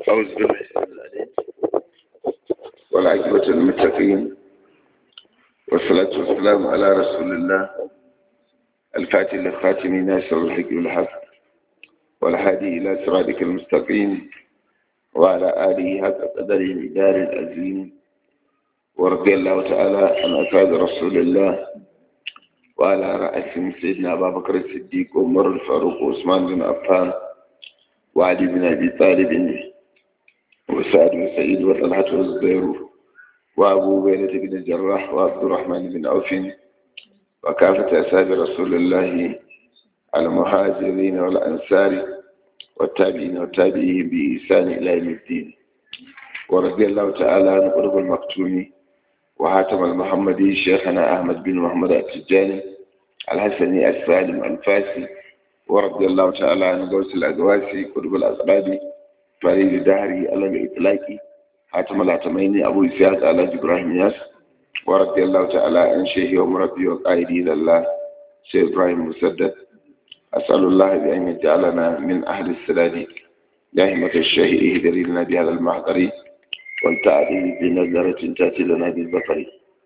أعوذ بالله السميع العليم والعاقبة للمتقين والصلاة والسلام على رسول الله الفاتح للخاتم ناصر الحق والحق والهادي إلى صراطك المستقيم وعلى آله حق قدره الإدار العظيم ورضي الله تعالى عن أصحاب رسول الله وعلى رأسهم سيدنا أبا بكر الصديق وعمر الفاروق وعثمان بن عفان وعلي بن أبي طالب وسعد بن سعيد وطلحة والزبير وأبو بيلة بن الجراح وعبد الرحمن بن عوف وكافة أصحاب رسول الله المهاجرين والأنصار والتابعين والتابعين بإحسان إلى يوم الدين ورضي الله تعالى عن قرب المكتوم وحاتم المحمدي شيخنا أحمد بن محمد التجاني الحسني السالم الفاسي ورضي الله تعالى عن غوث الأدواسي قرب الأسباب فريد دهري على الإطلاق حاتم العتميني أبو إسحاق على إبراهيم ياس ورضي الله تعالى عن شيخي ومربي وقائدي إلى الله شيخ إبراهيم مسدد أسأل الله بأن يجعلنا من أهل السداد دائمة الشهيء اهدري لنا بهذا المحضر والتعدي بنظرة تأتي لنا بالبصر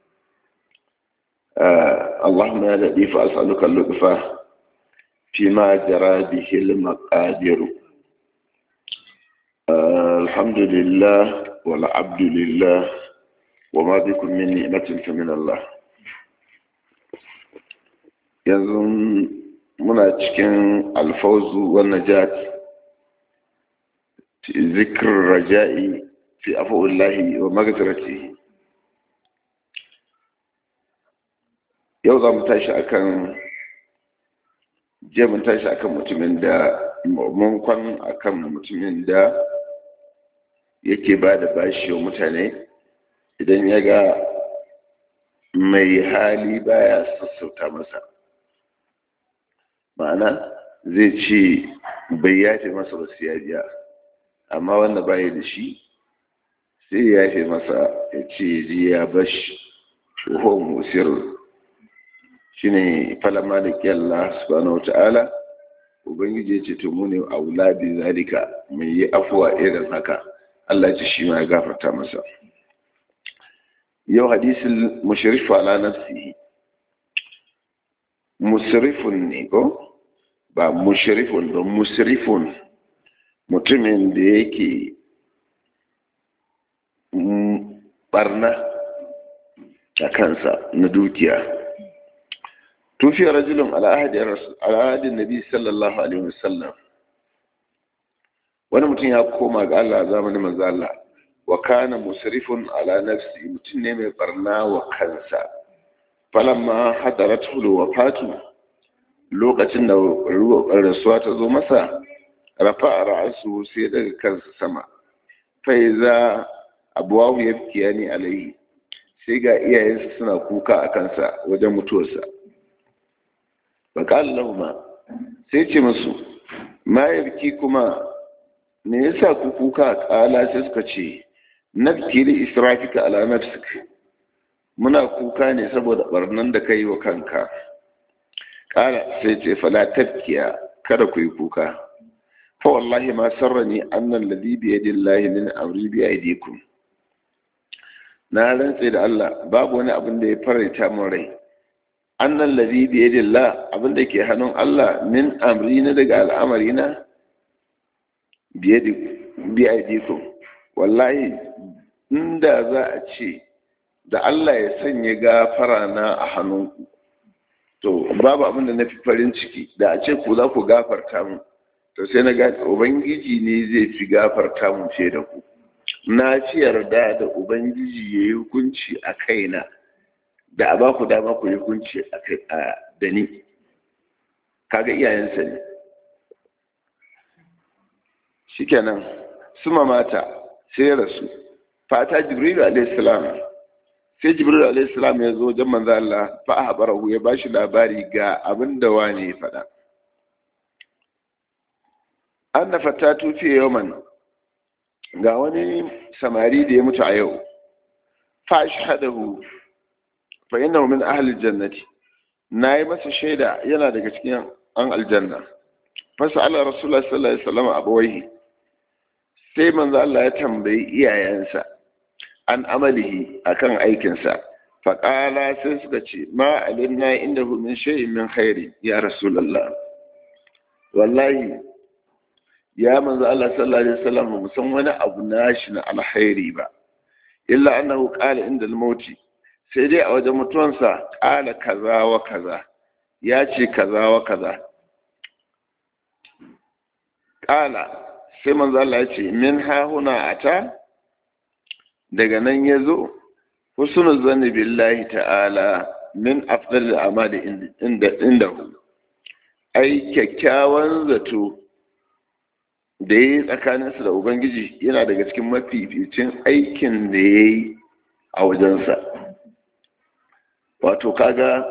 آه اللهم يا لطيف أسألك اللطف فيما جرى به المقادير آه الحمد لله والعبد لله وما بكم من نعمة فمن الله yanzu muna cikin alfauzu wa najat zikr raja'i fi afullahi wa magfirati yau za mu tashi akan je mun tashi akan mutumin da mun kwan akan mutumin da yake ba da bashi wa mutane idan ya ga mai hali baya sassauta masa ma'ana zai ce bai yafe masa ba ya biya amma wanda baya da shi sai ya yafe masa ya ce ji ya bashi shuhon musir shi ne falama da kyalla subhanahu ta'ala ubangiji ya ce to mu ne a wulabi zalika mai yi afuwa irin haka Allah ce shi ma ya gafarta masa yau hadisin mushrifu ala nafsihi musrifun ne ko ba mushrifun ba musrifun mutumin da yake barna a kansa na dukiya tufiya rajulun al'adin nabi sallallahu alaihi wasallam wani mutum ya koma ga Allah zamanin manzo Allah wa kana musrifun ala nafsi mutum ne mai barna wa kansa falamma hadaratu wafatu lokacin da rasuwa ta zo masa rafa ra'asu sai daga kansa sama fai za abuwahu ya fiya ne alaihi sai ga iyayensa suna kuka a kansa wajen mutuwarsa baƙal lahuma sai ce musu ma ya kuma me yasa ku kuka ƙala sai suka ce nafki li israfika ala nafsik muna kuka ne saboda barnan da kai wa kanka ƙala sai ce fala tabkiya kada ku yi kuka fa wallahi ma sarrani annan ladhi bi yadillahi min amri bi aydikum na rantse da Allah babu wani abin da ya faranta min rai annan ladhi bi yadillah abin da ke hannun Allah min amri na daga al'amari na bi aydikum wallahi inda za a ce da Allah ya sanya gafara na a hannunku to babu abin da na fi farin ciki da a ce ku za ku gafarta mu to sai na ga ubangiji ne zai fi gafarta mu fiye da ku na fi yarda da ubangiji ya yi hukunci a kaina da a ba ku dama ku yi hukunci a da ni kaga iyayensa ne shikenan suma mata sai rasu fata jibrilu alaihi salam sai jibril alayhi salam ya zo wajen manzo Allah fa ahbarahu ya bashi labari ga abin da wani ya faɗa anna fatatu fi yawman ga wani samari da ya mutu a yau fa ashhadahu fa innahu min ahli jannati nayi masa shaida yana daga cikin an aljanna fa sa'ala rasulullah sallallahu alaihi wasallam abawaihi sai manzo Allah ya tambayi iyayensa an amalihi akan aikinsa faƙala sai suka ce ma alimna inda min shay'in min khairi ya rasulullah wallahi ya manzo Allah sallallahu alaihi wasallam mu san wani abu nashi na alkhairi ba illa annahu qala inda al-mauti sai dai a wajen mutuwansa qala kaza wa kaza ya ce kaza wa kaza qala sai manzo Allah ya ce min ha huna ata daga nan yazo husnul zanni billahi ta'ala min afdal amali inda indahu ai kyakkyawan zato da ya yi tsakaninsa da ubangiji yana daga cikin mafificin aikin da ya yi a wajensa wato kaga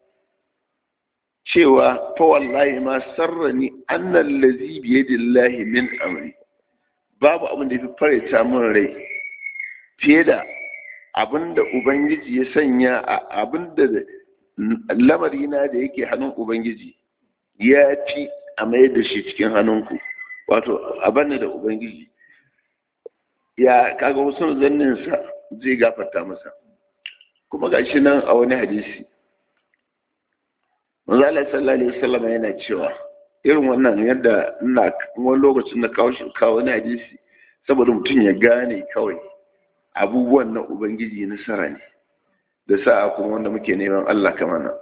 cewa fa wallahi ma sarrani annan lazi biyadillahi min amri babu abin da ya fi farita min rai fiye da abin da ubangiji ya sanya a abin da lamarina da yake hannun ubangiji ya fi a mai da shi cikin hannunku wato abanne da ubangiji ya kaga wasu zanninsa zai gafarta masa kuma ga shi nan a wani hadisi manzo Allah sallallahu alaihi wasallam yana cewa irin wannan yadda ina wani lokacin na kawo shi kawo wani hadisi saboda mutum ya gane kawai abubuwan na ubangiji nasara ne da sa'a kuma wanda muke neman Allah kamar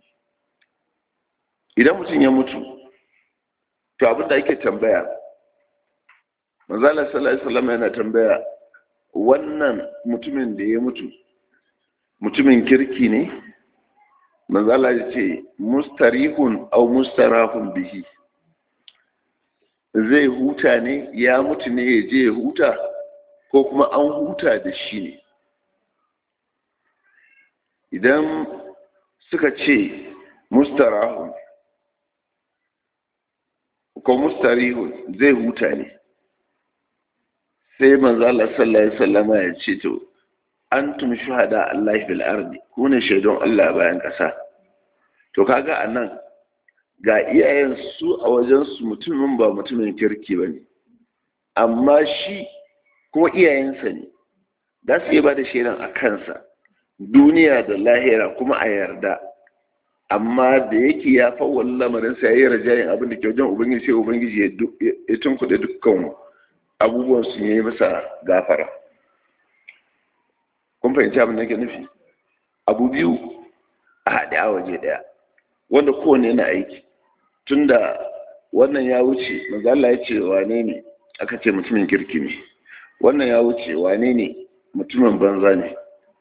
idan mutum ya mutu to abin da ake tambaya manzala sallallahu alaihi wasallam yana tambaya wannan mutumin da ya mutu mutumin kirki ne manzala ya ce mustarihun au mustarahun bihi zai huta ne ya mutu ne ya je ya huta ko kuma an huta da shi ne idan suka ce mustarahun ko mustarihun zai huta ne sai manzo Allah sallallahu alaihi wasallama ya ce to antum shuhada Allah fil ardi ku ne shaidon Allah bayan kasa to kaga anan ga iyayen su a wajen su mutumin ba mutumin kirki bane amma shi kuma iyayensa ne za su yi ba da shaidan a kansa duniya da lahira kuma a yarda amma da yake ya fawwala lamarin sa yayi rajayin abin da ke wajen ubangiji sai ubangiji ya tunkuɗe dukkan abubuwan su yi masa gafara kun fahimci abin da ke nufi abu biyu a haɗe a waje ɗaya wanda kowane yana aiki tunda wannan ya wuce manzo Allah ya ce wane ne aka ce mutumin kirki ne wannan ya wuce wane ne mutumin banza ne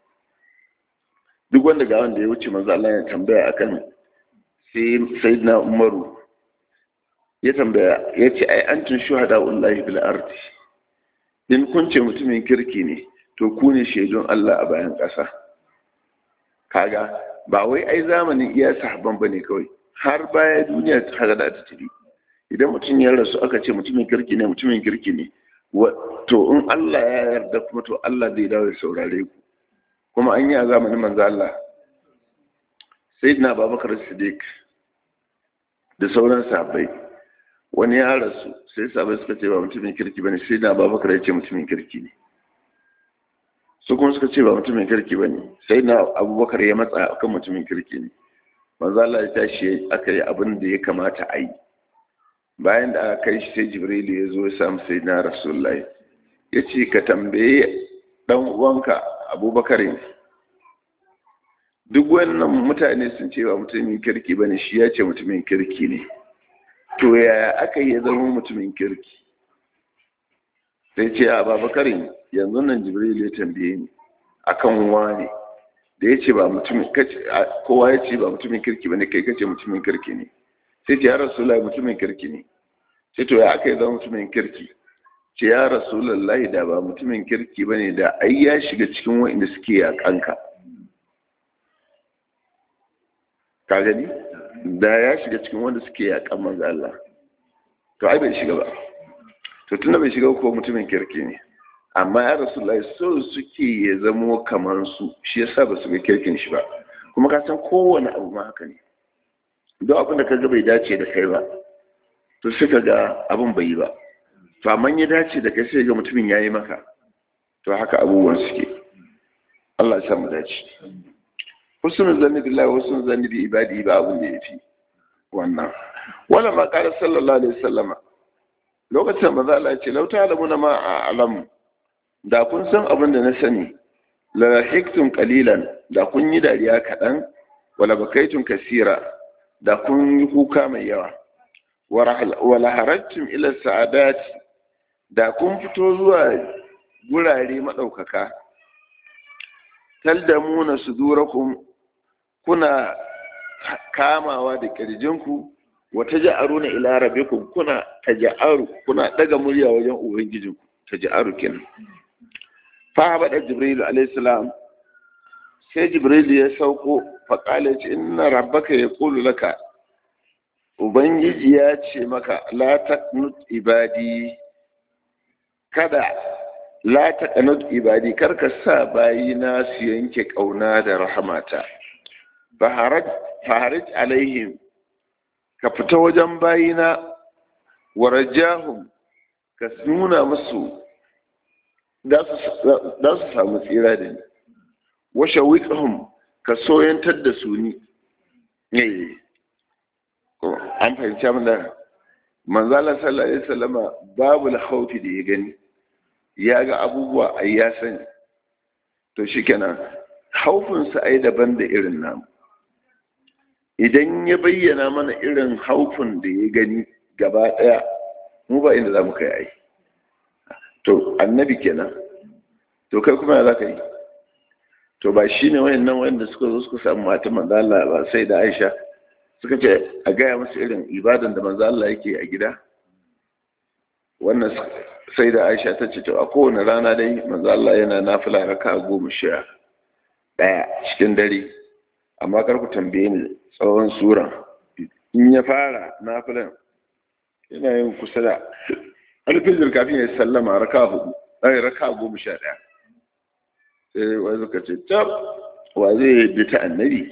duk wanda ga wanda ya wuce manzo Allah ya tambaya akan sai sayyidina Umaru ya tambaya ya ce ai antum shuhada wallahi bil ardi in kun ce mutumin kirki ne to ku ne shaidun Allah a bayan ƙasa kaga ba wai ai zamanin iya sahabban bane kawai har baya duniya ta hada da ta tafi idan mutum ya rasu aka ce mutumin kirki ne mutumin kirki ne to in Allah ya yarda kuma to Allah zai dawo ya saurare ku kuma an yi a zamanin manzo Allah sayyidina Abubakar Siddiq da sauran sahabbai wani ya rasu sai sahabbai suka ce ba mutumin kirki bane sayyidina Abubakar ya ce mutumin kirki ne su kuma suka ce ba mutumin kirki bane sayyidina Abubakar ya matsa akan mutumin kirki ne manzo Allah ya tashi aka yi abin da ya kamata a yi bayan da aka kai shi sai Jibrilu ya zo ya samu sayyidina Rasulullahi ya ce ka tambaye dan uwanka abubakar ne duk wannan mutane sun ce ba mutumin kirki ba ne shi ya ce mutumin kirki ne to yaya aka yi ya zama mutumin kirki sai ce a babakar yanzu nan jibril ya tambaye ni akan wani da ya ce ba mutumin kowa ya ce ba mutumin kirki ba ne kai kace mutumin kirki ne sai ce ya rasulullah mutumin kirki ne sai to ya aka yi zama mutumin kirki ce ya rasulullahi da ba mutumin kirki ba ne da ai ya shiga cikin wa'inda suke a kanka ka gani da ya shiga cikin wanda suke a kan manzo Allah to ai bai shiga ba to tunda bai shiga ko mutumin kirki ne amma ya rasulullahi so suke ya zamo kamar su shi yasa ba su ga kirkin shi ba kuma ka san kowane abu ma haka ne don abin da ka ga bai dace da kai ba to sai ka ga abin bai yi ba to amma ya dace da kai sai ga mutumin yayi maka to haka abubuwan suke Allah ya samu dace husnul zanni billahi husnul zanni bi ibadi ba abun da yafi wannan wala ma qala sallallahu alaihi wasallama lokacin manzo Allah ya ce law ta'lamuna ma a'lam da kun san abin da na sani la hiktum qalilan da kun yi dariya kadan wala bakaitum kasira da kun yi kuka mai yawa wala harajtum ila sa'adat da kun fito zuwa gurare madaukaka taldamuna sudurakum kuna kamawa da kirjinku wa taj'aruna ila rabbikum kuna taj'aru kuna daga murya wajen ubangijinku taj'aru kenan fa bada jibril alayhi salam sai jibril ya sauko fa qala inna rabbaka yaqulu laka ubangiji ya ce maka la taqnut ibadi kada la taqnut ibadi karka sa bayina su yanke kauna da rahamata faharij alaihim ka fita wajen bayina wa rajahum ka nuna musu za su samu tsira da ni wa shawiqahum ka soyantar da su ni an fahimci min da manzala sallallahu alaihi wasallama babu khawfi da ya gani ya ga abubuwa ai ya sani to shikenan haufinsa ai daban da irin namu idan ya bayyana mana irin haufin da ya gani gaba ɗaya mu ba inda za mu kai ai to annabi kenan to kai kuma za ka yi to ba shi ne wayannan wayanda suka zo suka samu mata manzo Allah ba sai da Aisha suka ce a gaya musu irin ibadan da manzo Allah yake a gida wannan sai da Aisha ta ce to a kowane rana dai manzo Allah yana nafila raka goma sha ɗaya cikin dare amma kar ku tambaye ni tsawon sura in ya fara nafilan yana yin kusa da alfijir kafin ya sallama raka hudu ɗaya raka goma sha ɗaya sai wani suka ce tab wa zai bi ta annabi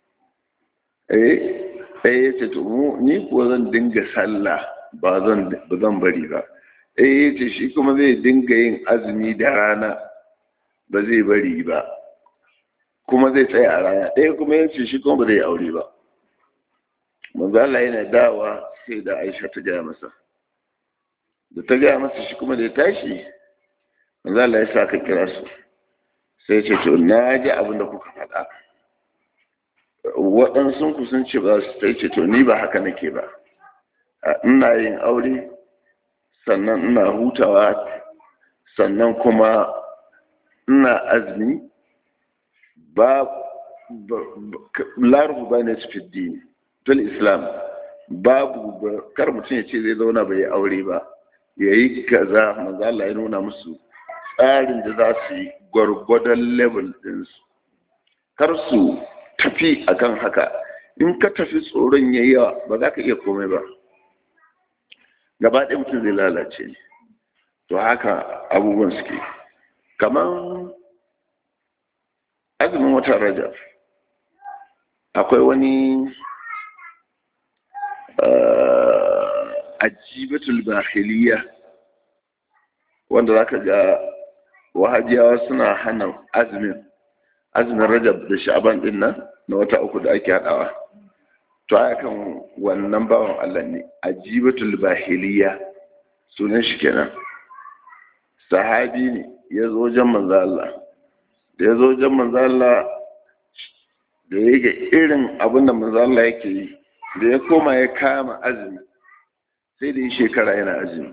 eh eh ya ce to mu ni kuwa zan dinga sallah ba zan ba zan bari ba eh ya ce shi kuma zai dinga yin azumi da rana ba zai bari ba kuma zai tsaya a rana ɗaya kuma ya ce shi kuma ba zai aure ba manzo Allah yana dawa sai da Aisha ta gaya masa da ta gaya masa shi kuma da ya tashi manzo Allah ya sa ka kira su sai ce to na ji abin da kuka faɗa waɗansu ku sun ce ba su ta ce to ni ba haka nake ba ina yin aure sannan ina hutawa sannan kuma ina azumi ba larufu ba ne su fiddi fil islam babu kar mutum ya ce zai zauna bai yi aure ba ya yi kaza manzo Allah ya nuna musu tsarin da za su yi gwargwadon level ɗinsu kar su tafi akan haka in ka tafi tsoron ya yawa ba za ka iya komai ba gaba ɗaya mutum zai lalace ne to haka abubuwan suke kamar azumin watan rajab akwai wani ajibatul bahiliya wanda za ka ga wahajiyawa suna hana azumin azumin rajab da sha'aban din nan na wata uku da ake haɗawa to a kan wannan bawan Allah ne ajibatul bahiliya sunan shi kenan sahabi ne ya zo wajen manzo Allah da ya zo wajen manzo Allah da ya ga irin abin da manzo Allah yake yi da ya koma ya kama azumi sai da yi shekara yana azumi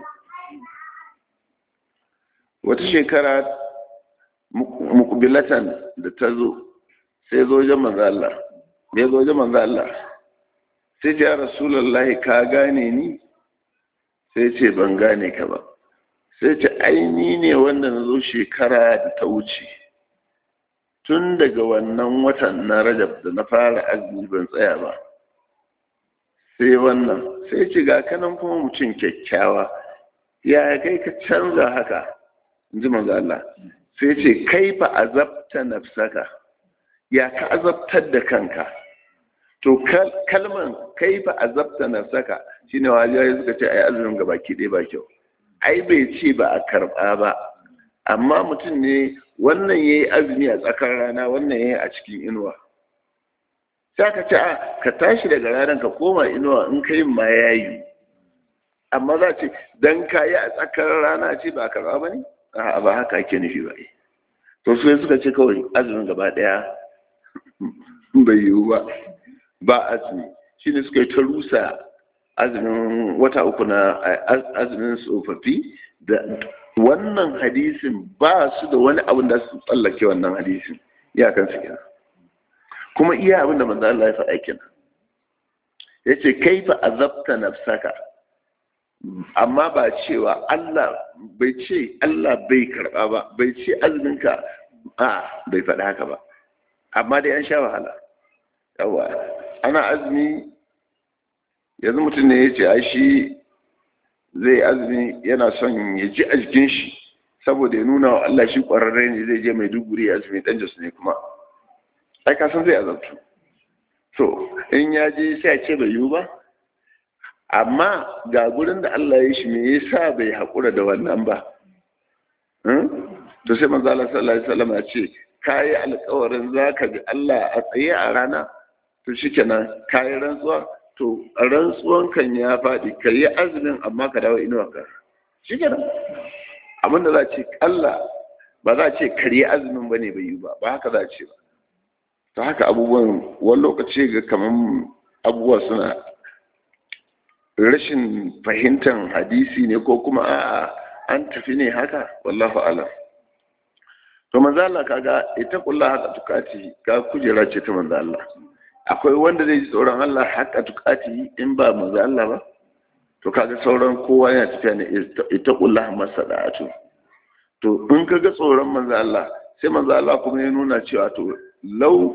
wata shekara mukubilatan da ta zo sai zo wajen manzo Allah da ya zo wajen manzo Allah sai ce ya rasulullahi ka gane ni sai ce ban gane ka ba sai ce aini ne wanda na zo shekara da ta wuce tun daga wannan watan na rajab da na fara azumi ban tsaya ba sai wannan sai ce ga kanan kuma mutum kyakkyawa ya kai ka canza haka in ji manzo Allah sai ce kai fa azabta nafsaka ya ka azabtar da kanka to kalman kai fa azabta nafsaka shine wajiya suka ce ai azumin gaba ki dai ba kyau ai bai ce ba a karɓa ba amma mutum ne wannan ya yi azumi a tsakar rana wannan ya yi a cikin inuwa sai ka ce a ka tashi daga ranar ka koma inuwa in ka yin ma ya yi amma za ce don ka yi a tsakar rana ce ba a karɓa ba ne a ba haka ake nufi ba to su suka ce kawai azumin gaba ɗaya bai yiwu ba ba azumi shi ne suka yi ta rusa azumin wata uku na azumin tsofaffi da wannan hadisin ba su da wani abin da su tsallake wannan hadisin iyakan su kenan kuma iya abin da manzo Allah ya faɗa kenan yace kaifa azabta nafsaka amma ba cewa Allah bai ce Allah bai karba ba bai ce azuminka a bai faɗa haka ba amma dai an sha wahala yawa ana azumi yanzu mutum ne ya ce a shi zai azumi yana son ya ji a jikin shi saboda ya nuna wa Allah shi ƙwararre ne zai je mai duguri azumi ɗan jasu ne kuma ai kasan zai azabtu so in ya je sai a ce bai yiwu ba amma ga gurin da Allah ya shi me yasa bai haƙura da wannan ba to sai manzo Allah sallallahu alaihi wasallam ya ce kayi alƙawarin zaka bi Allah a tsaye a rana to shikenan kayi rantsuwa to rantsuwan kan ya faɗi ka yi azumin amma ka dawo inuwa ka shikenan abinda za ce Allah ba za ce karye azumin bane bai yi ba ba haka za ce ba ta haka abubuwan wani lokaci ga kaman abubuwa suna rashin fahimtar hadisi ne ko kuma a'a an tafi ne haka wallahu alam to manzo Allah kaga ita kullu haka tukati ka kujera ce ta manzo Allah akwai wanda zai ji tsoron Allah haka tukati in ba manzo Allah ba to kaga sauran kowa yana tafiya ne ita kullu masada'atu to in kaga tsoron manzo Allah sai manzo Allah kuma ya nuna cewa to law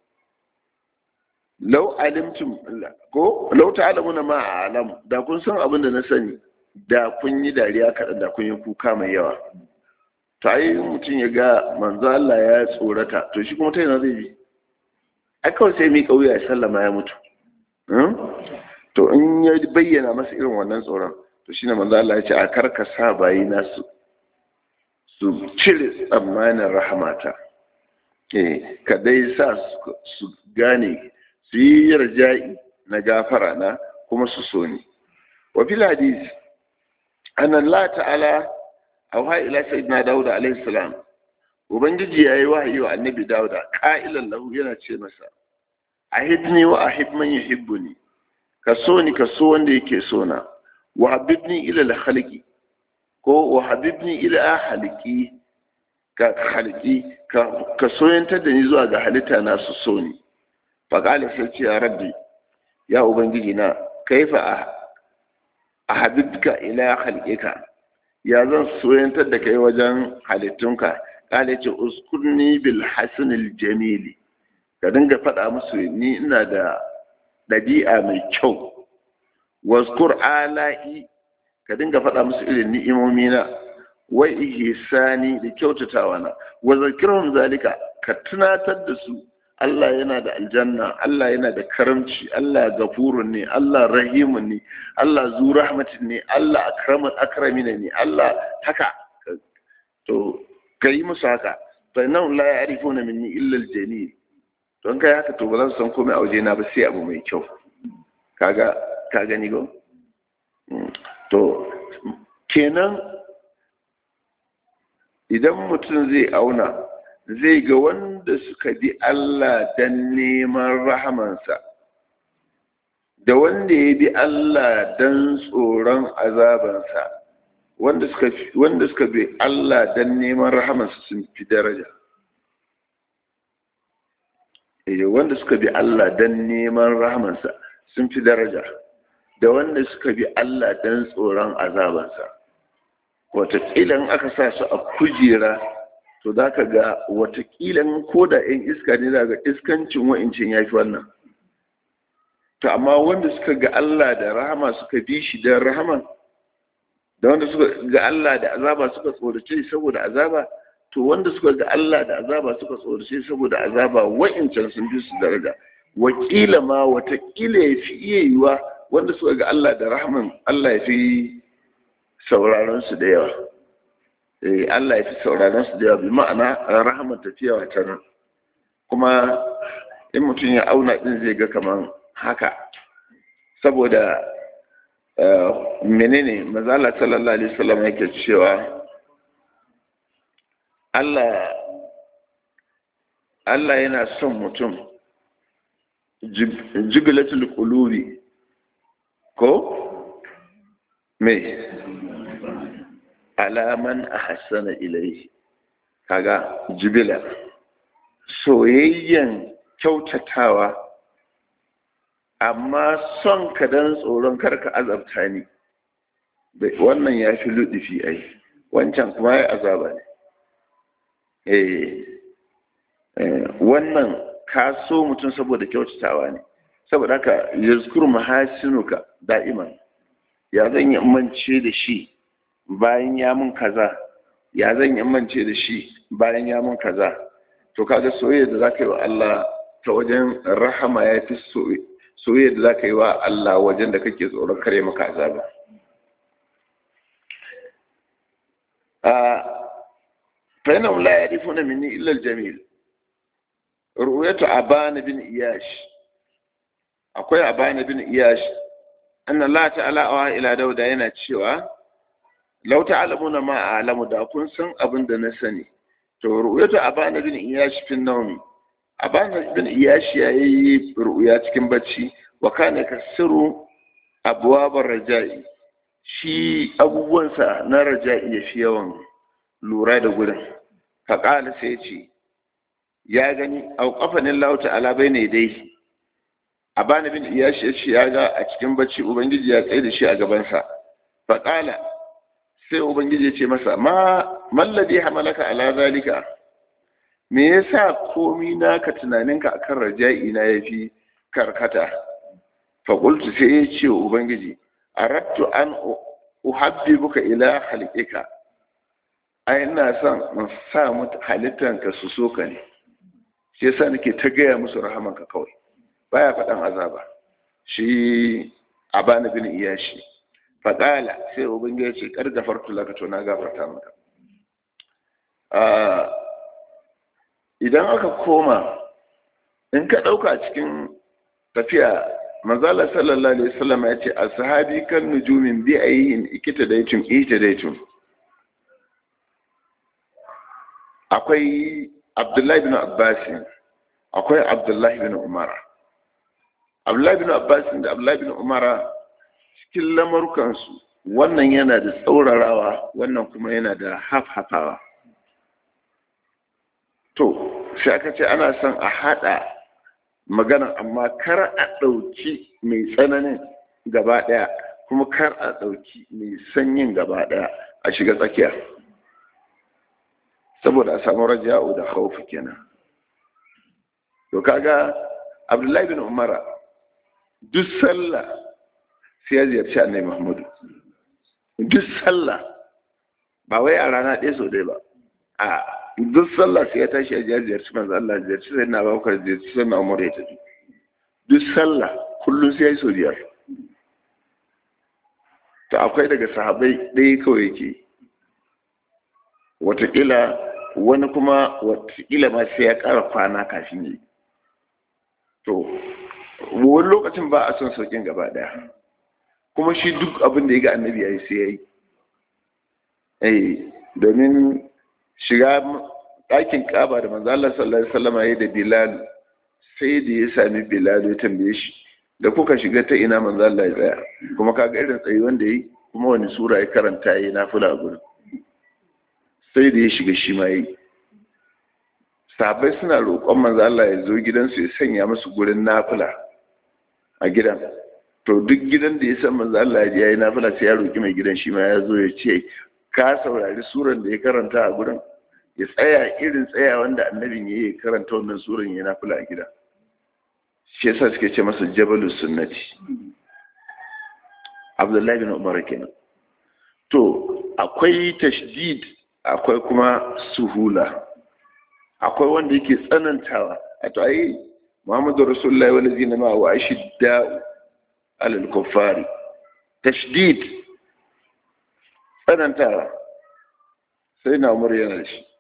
law alimtum ko law ta'lamuna ma a'lam da kun san abin da na sani da kun yi dariya kaɗan da kun yi kuka mai yawa ta yi mutum ya ga manzo Allah ya tsorata to shi kuma ta yana zai bi ai kawai sai mi kauya ya sallama ya mutu to in ya bayyana masa irin wannan tsoron to shine manzo Allah ya ce a karka sa bayi nasu su cire tsammanin rahamata eh ka dai sa su gane su yi yarja'i na gafara na kuma su so ni wa fil hadisi أن الله تعالى أوحى إلى سيدنا داود عليه السلام وبنجي يا وحي النبي داود قائلا له yana ce masa ahidni wa ahib man yuhibbuni ka so ni ka so wanda yake so na wa habibni ila al khaliqi ko wa habibni ila haliki ka haliki ka ka soyantar da ni zuwa ga halitta na su so ni fa qala sai ce ya rabbi ya ubangiji na kaifa a habibka ila halƙika ya zan soyantar da kai wajen halittunka kala ce uskurni bil hasanil jamili ka dinga faɗa musu ni ina da ɗabi'a mai kyau waskur ala'i ka dinga faɗa musu irin ni'imomi na wai ihsani da kyautatawa na wa zakirhum zalika ka tunatar da su Allah yana da aljanna Allah yana da karamci Allah gafurun ne Allah rahimun ne Allah zu rahmatin ne Allah akraman akramina ne Allah haka to kai musu haka fa nan la ya'rifuna minni illa al-jamil don kai haka to ba za su san komai a waje na ba sai abu mai kyau kaga ka gani go to kenan idan mutum zai auna zai ga wanda suka bi Allah don neman rahamansa da wanda ya bi Allah don tsoron azabansa wanda suka bi Allah don neman rahamansa sun fi daraja wanda suka bi Allah don neman rahamansa sun fi daraja da wanda suka bi Allah don tsoron azabansa wataƙila aka sa su a kujera to za ka ga watakila ko da 'yan iska ne za ga iskancin wa'incin ya fi wannan to amma wanda suka ga Allah da rahama suka bi shi don rahama da wanda suka ga Allah da azaba suka tsorace saboda azaba to wanda suka ga Allah da azaba suka tsorace saboda azaba wa'incan sun bi su daraja wakila ma watakila ya fi iya yiwa wanda suka ga Allah da rahaman Allah ya fi sauraron su da yawa eh Allah ya fi sauraron su da yawa bi ma'ana rahama tafiya wata nan kuma in mutum ya auna din zai ga kaman haka saboda menene mazala sallallahu alaihi wasallam yake cewa Allah Allah yana son mutum jibilatul qulubi ko me alaman ahsana ilayhi kaga jibila soyayyen kyautatawa amma son ka dan tsoron karka azabta ni wannan ya fi luɗifi ai wancan kuma ya azaba ne wannan ka so mutum saboda kyautatawa ne saboda haka yazkur mahasinuka da'iman ya zan yi mance da shi bayan ya mun kaza ya zan yi mance da shi bayan ya mun kaza to kaga soyayya da zaka yi wa Allah ta wajen rahama ya fi soyayya da zaka yi wa Allah wajen da kake tsoron kare maka azaba فإنهم لا يعرفون مني إلا الجميل رؤية أبان بن إياش أقول أبان بن إياش أن الله تعالى أوها إلى داود yana cewa لو تعلمون ما أعلم da kun san abin da na sani to ru'yatu aban bin iyash fi nawm aban bin iyash yayi ru'ya cikin bacci wa kana kasiru abwabar raja'i shi abubuwansa na raja'i ya fi yawan lura da gurin faƙala sai ce ya gani auƙafanin lauta alabai ne dai a bani bin iya shi ya ga a cikin bacci ubangiji ya tsaye da shi a gabansa faƙala sai ubangiji ya ce masa ma mallade hamalaka ala zalika me yasa komi naka tunaninka akan raja'i na yafi karkata faƙultu sai ya ce wa ubangiji arattu an uhabbibuka ila halqika ai ina son in sa mutu halittanka su so ka ne shi yasa nake ta gaya musu rahamanka kawai baya faɗan azaba shi abana bin iyashi faƙala sai ubangiji ya ce kar gafartu laka to na gafarta maka idan aka koma in ka ɗauka cikin tafiya manzala sallallahu alaihi wasallam ya ce ashabi kan nujumin bi ayyin ikita daitun ita daitun akwai abdullahi bin abbas akwai abdullahi bin umara abdullahi bin abbas da abdullahi bin umara cikin lamarukansu wannan yana da tsaurarawa wannan kuma yana da hafhafawa to sai aka ce ana son a haɗa magana amma kar a ɗauki mai tsananin gaba ɗaya kuma kar a ɗauki mai sanyin gaba ɗaya a shiga tsakiya saboda a samu raja'u da khawfi kenan to kaga abdullahi bin umara duk sallah sai ya ziyarci annabi muhammadu duk sallah ba wai a rana ɗaya sau ɗaya ba a duk sallah sai ya tashi ya ziyarci manzo Allah ziyarci sai na bakar ziyarci sai na umar ya tafi duk sallah kullum sai ya yi sau biyar to akwai daga sahabai ɗaya kawai yake watakila wani kuma watakila ma sai ya ƙara kwana kafin yi to wani lokacin ba a son saukin gaba ɗaya kuma shi duk abin da ya ga annabi ya yi sai ya yi eh domin shiga ɗakin ƙaba da manzo Allah sallallahu alaihi wasallam ya da Bilal sai da ya sami Bilal ya tambaye shi da kuka shiga ta ina manzo Allah ya tsaya kuma kaga irin tsayi wanda yi kuma wani sura ya karanta yayi nafila gurin sai da ya shiga shi ma yi sahabbai suna roƙon manzo Allah ya zo gidansu ya sanya musu gurin nafila a gidan to duk gidan da ya san manzo Allah ya yi nafila sai ya roƙi mai gidan shi ma ya zo ya ce ka saurari suran da ya karanta a gurin ya tsaya irin tsaya wanda annabin ya yi karanta wannan suran ya nafila a gida shi yasa suke ce masa jabalus sunnati abdullahi bin umar kenan to akwai tashdid akwai kuma suhula akwai wanda yake tsanantawa a to ai muhammadu rasulullahi wa lazina ma wa ashidda'u alal kuffari tashdid tsanantawa sai na umar yana da shi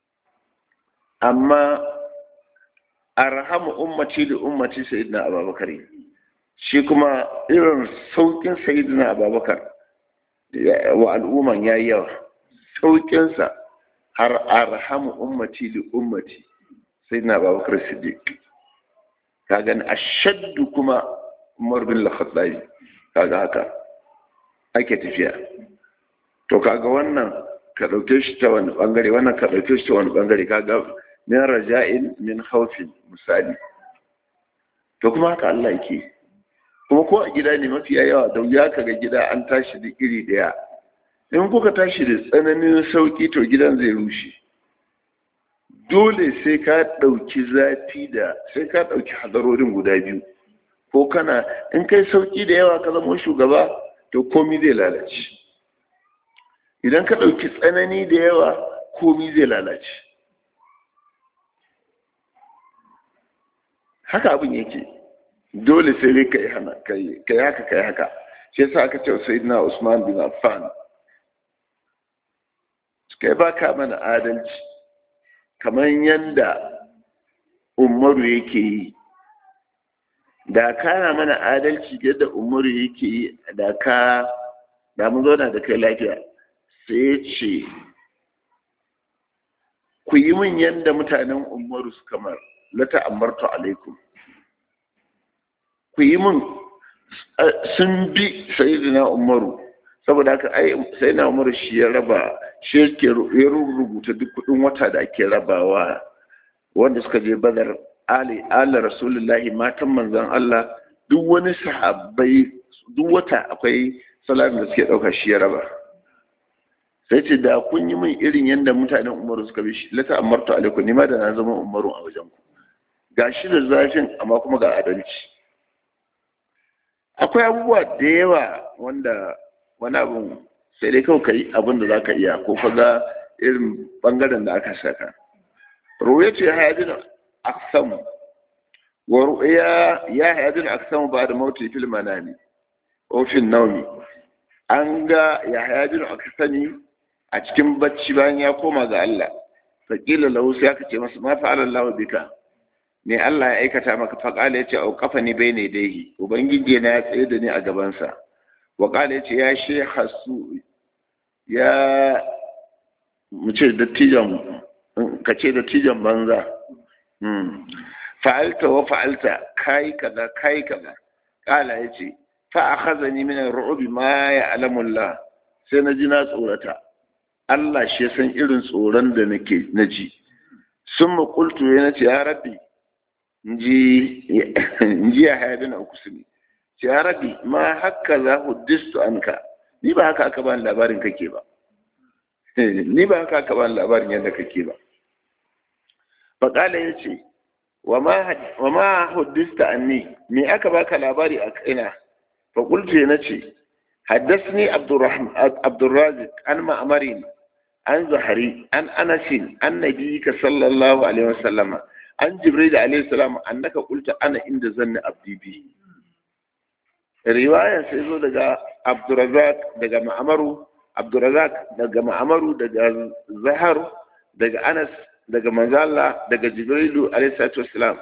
amma arhamu ummati da ummati sayyidina abubakar shi kuma irin saukin sayyidina abubakar wa al'umman ya yi yawa saukinsa har arhamu ummati da ummati sayyidina abubakar siddiq ka gani ashaddu kuma umar bin al-khattabi kaga haka ake tafiya to kaga wannan ka dauke shi ta wani bangare wannan ka dauke shi ta wani bangare kaga min raja'in min khawfin misali to kuma haka Allah yake kuma ko a gida ne mafiya yawa da ya kaga gida an tashi da iri daya in kuka tashi da tsananin sauki to gidan zai rushe dole sai ka ɗauki zafi da sai ka ɗauki hadarorin guda biyu ko kana in kai sauki da yawa ka zama shugaba to komi zai lalace idan ka ɗauki tsanani da yawa komi zai lalace haka abin yake dole sai dai ka yi hana ka yi haka ka yi haka shi yasa aka ce sai na usman bin affan kai ba ka mana adalci kamar yanda umaru yake yi da kana mana adalci yadda umaru yake yi da ka da mun zauna da kai lafiya sai ya ce ku yi min yadda mutanen umaru su kamar lata amartu alaikum ku yi min sun bi sayidina umaru saboda haka ai sai na umaru shi ya raba shi yake ya rubuta duk kudin wata da ake rabawa wanda suka je badar ali ala rasulullahi matan manzon Allah duk wani sahabbai duk wata akwai salamin da suke dauka shi ya raba sai ce da kun yi min irin yadda mutanen umaru suka bi shi lata amartu alaikum ni ma da na zama umaru a wajen ku ga shi da zafin amma kuma ga adalci akwai abubuwa da yawa wanda wani abun sai dai kawai kai abin da za ka iya ko ka ga irin bangaren da aka saka ruwa ce hayajin aksam wa ru'ya ya hayajin aksam ba da mauti fil manami ofin naumi an ga ya hayajin aksami a cikin bacci bayan ya koma ga Allah faƙila lahu sai aka ce masa ma fa'ala Allah bika ne Allah ya aikata maka faƙala yace au kafa ni bai ne dai ubangiji na ya tsaye da ni a gabansa wa ƙala yace ya shekha su ya mu ce dattijan ka ce dattijan banza fa'alta wa fa'alta kai kaza kai kaza ƙala yace fa akhazani min ar-ru'bi ma ya'lamu Allah sai na ji na tsorata Allah shi ya san irin tsoron da nake na ji sun makultu ya nace ya rabbi ji ya haya na uku su ne ce ya rabbi ma haka za huddistu anka ni ba haka aka bani labarin kake ba ni ba haka aka bani labarin yadda kake ba faƙala ya ce wa ma huddista anni me aka baka labari a kaina faƙultu ya nace حدثني عبد الرحمن عبد الرازق عن معمر عن زهري عن انس عن نبيك صلى الله عليه وسلم عن جبريل عليه السلام انك قلت انا عند ظن عبدي بي riwaya sai zo daga Abdurrazak daga Ma'amaru Abdurrazak daga Ma'amaru daga Zahar daga Anas daga Manzala daga Jibrilu alaihi salatu wassalam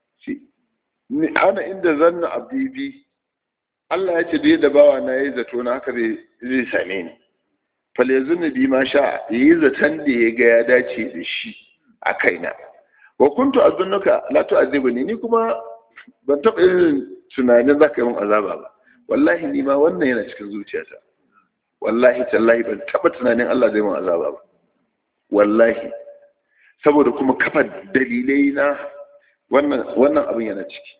ni ana inda zanna abdi bi Allah ya ce da da bawa na yayi zato na haka zai same ni fal yazunni bi ma sha yi zaton da ya ga ya dace da shi a kaina wa kuntu azunnuka la tu'azibuni ni kuma ban taɓa yin tunanin za ka yi min azaba ba wallahi ni ma wannan yana cikin zuciyata wallahi tallahi ban taɓa tunanin Allah zai min azaba ba wallahi saboda kuma kafa dalilai na wannan wannan abin yana ciki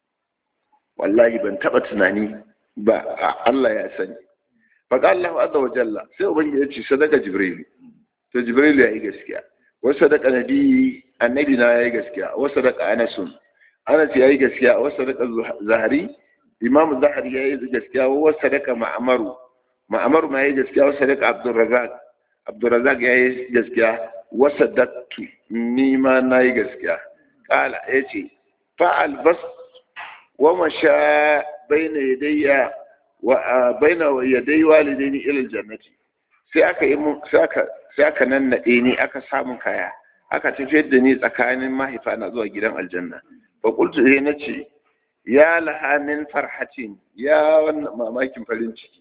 wallahi ban taba tunani ba Allah ya sani faƙa Allah azza wa jalla sai ubangiji ya ce sadaka jibril to jibril ya yi gaskiya wa sadaka nabi annabi na ya yi gaskiya wa sadaka anasun anas ya yi gaskiya wa sadaka zahari imam zahari ya yi gaskiya wa sadaka ma'amaru ma'amaru ma ya yi gaskiya wa sadaka abdurrazak abdurrazak ya yi gaskiya wa sadaqtu ni ma na yi gaskiya kala yace fa albas ومشى بين يدي وبين يدي والديني الى الجنه sai aka yi mun sai aka sai aka nannaɗe ni aka samu kaya aka tafiyar da ni tsakanin mahaifa na zuwa gidan aljanna fa qultu sai nace ya laha min farhatin ya wannan mamakin farin ciki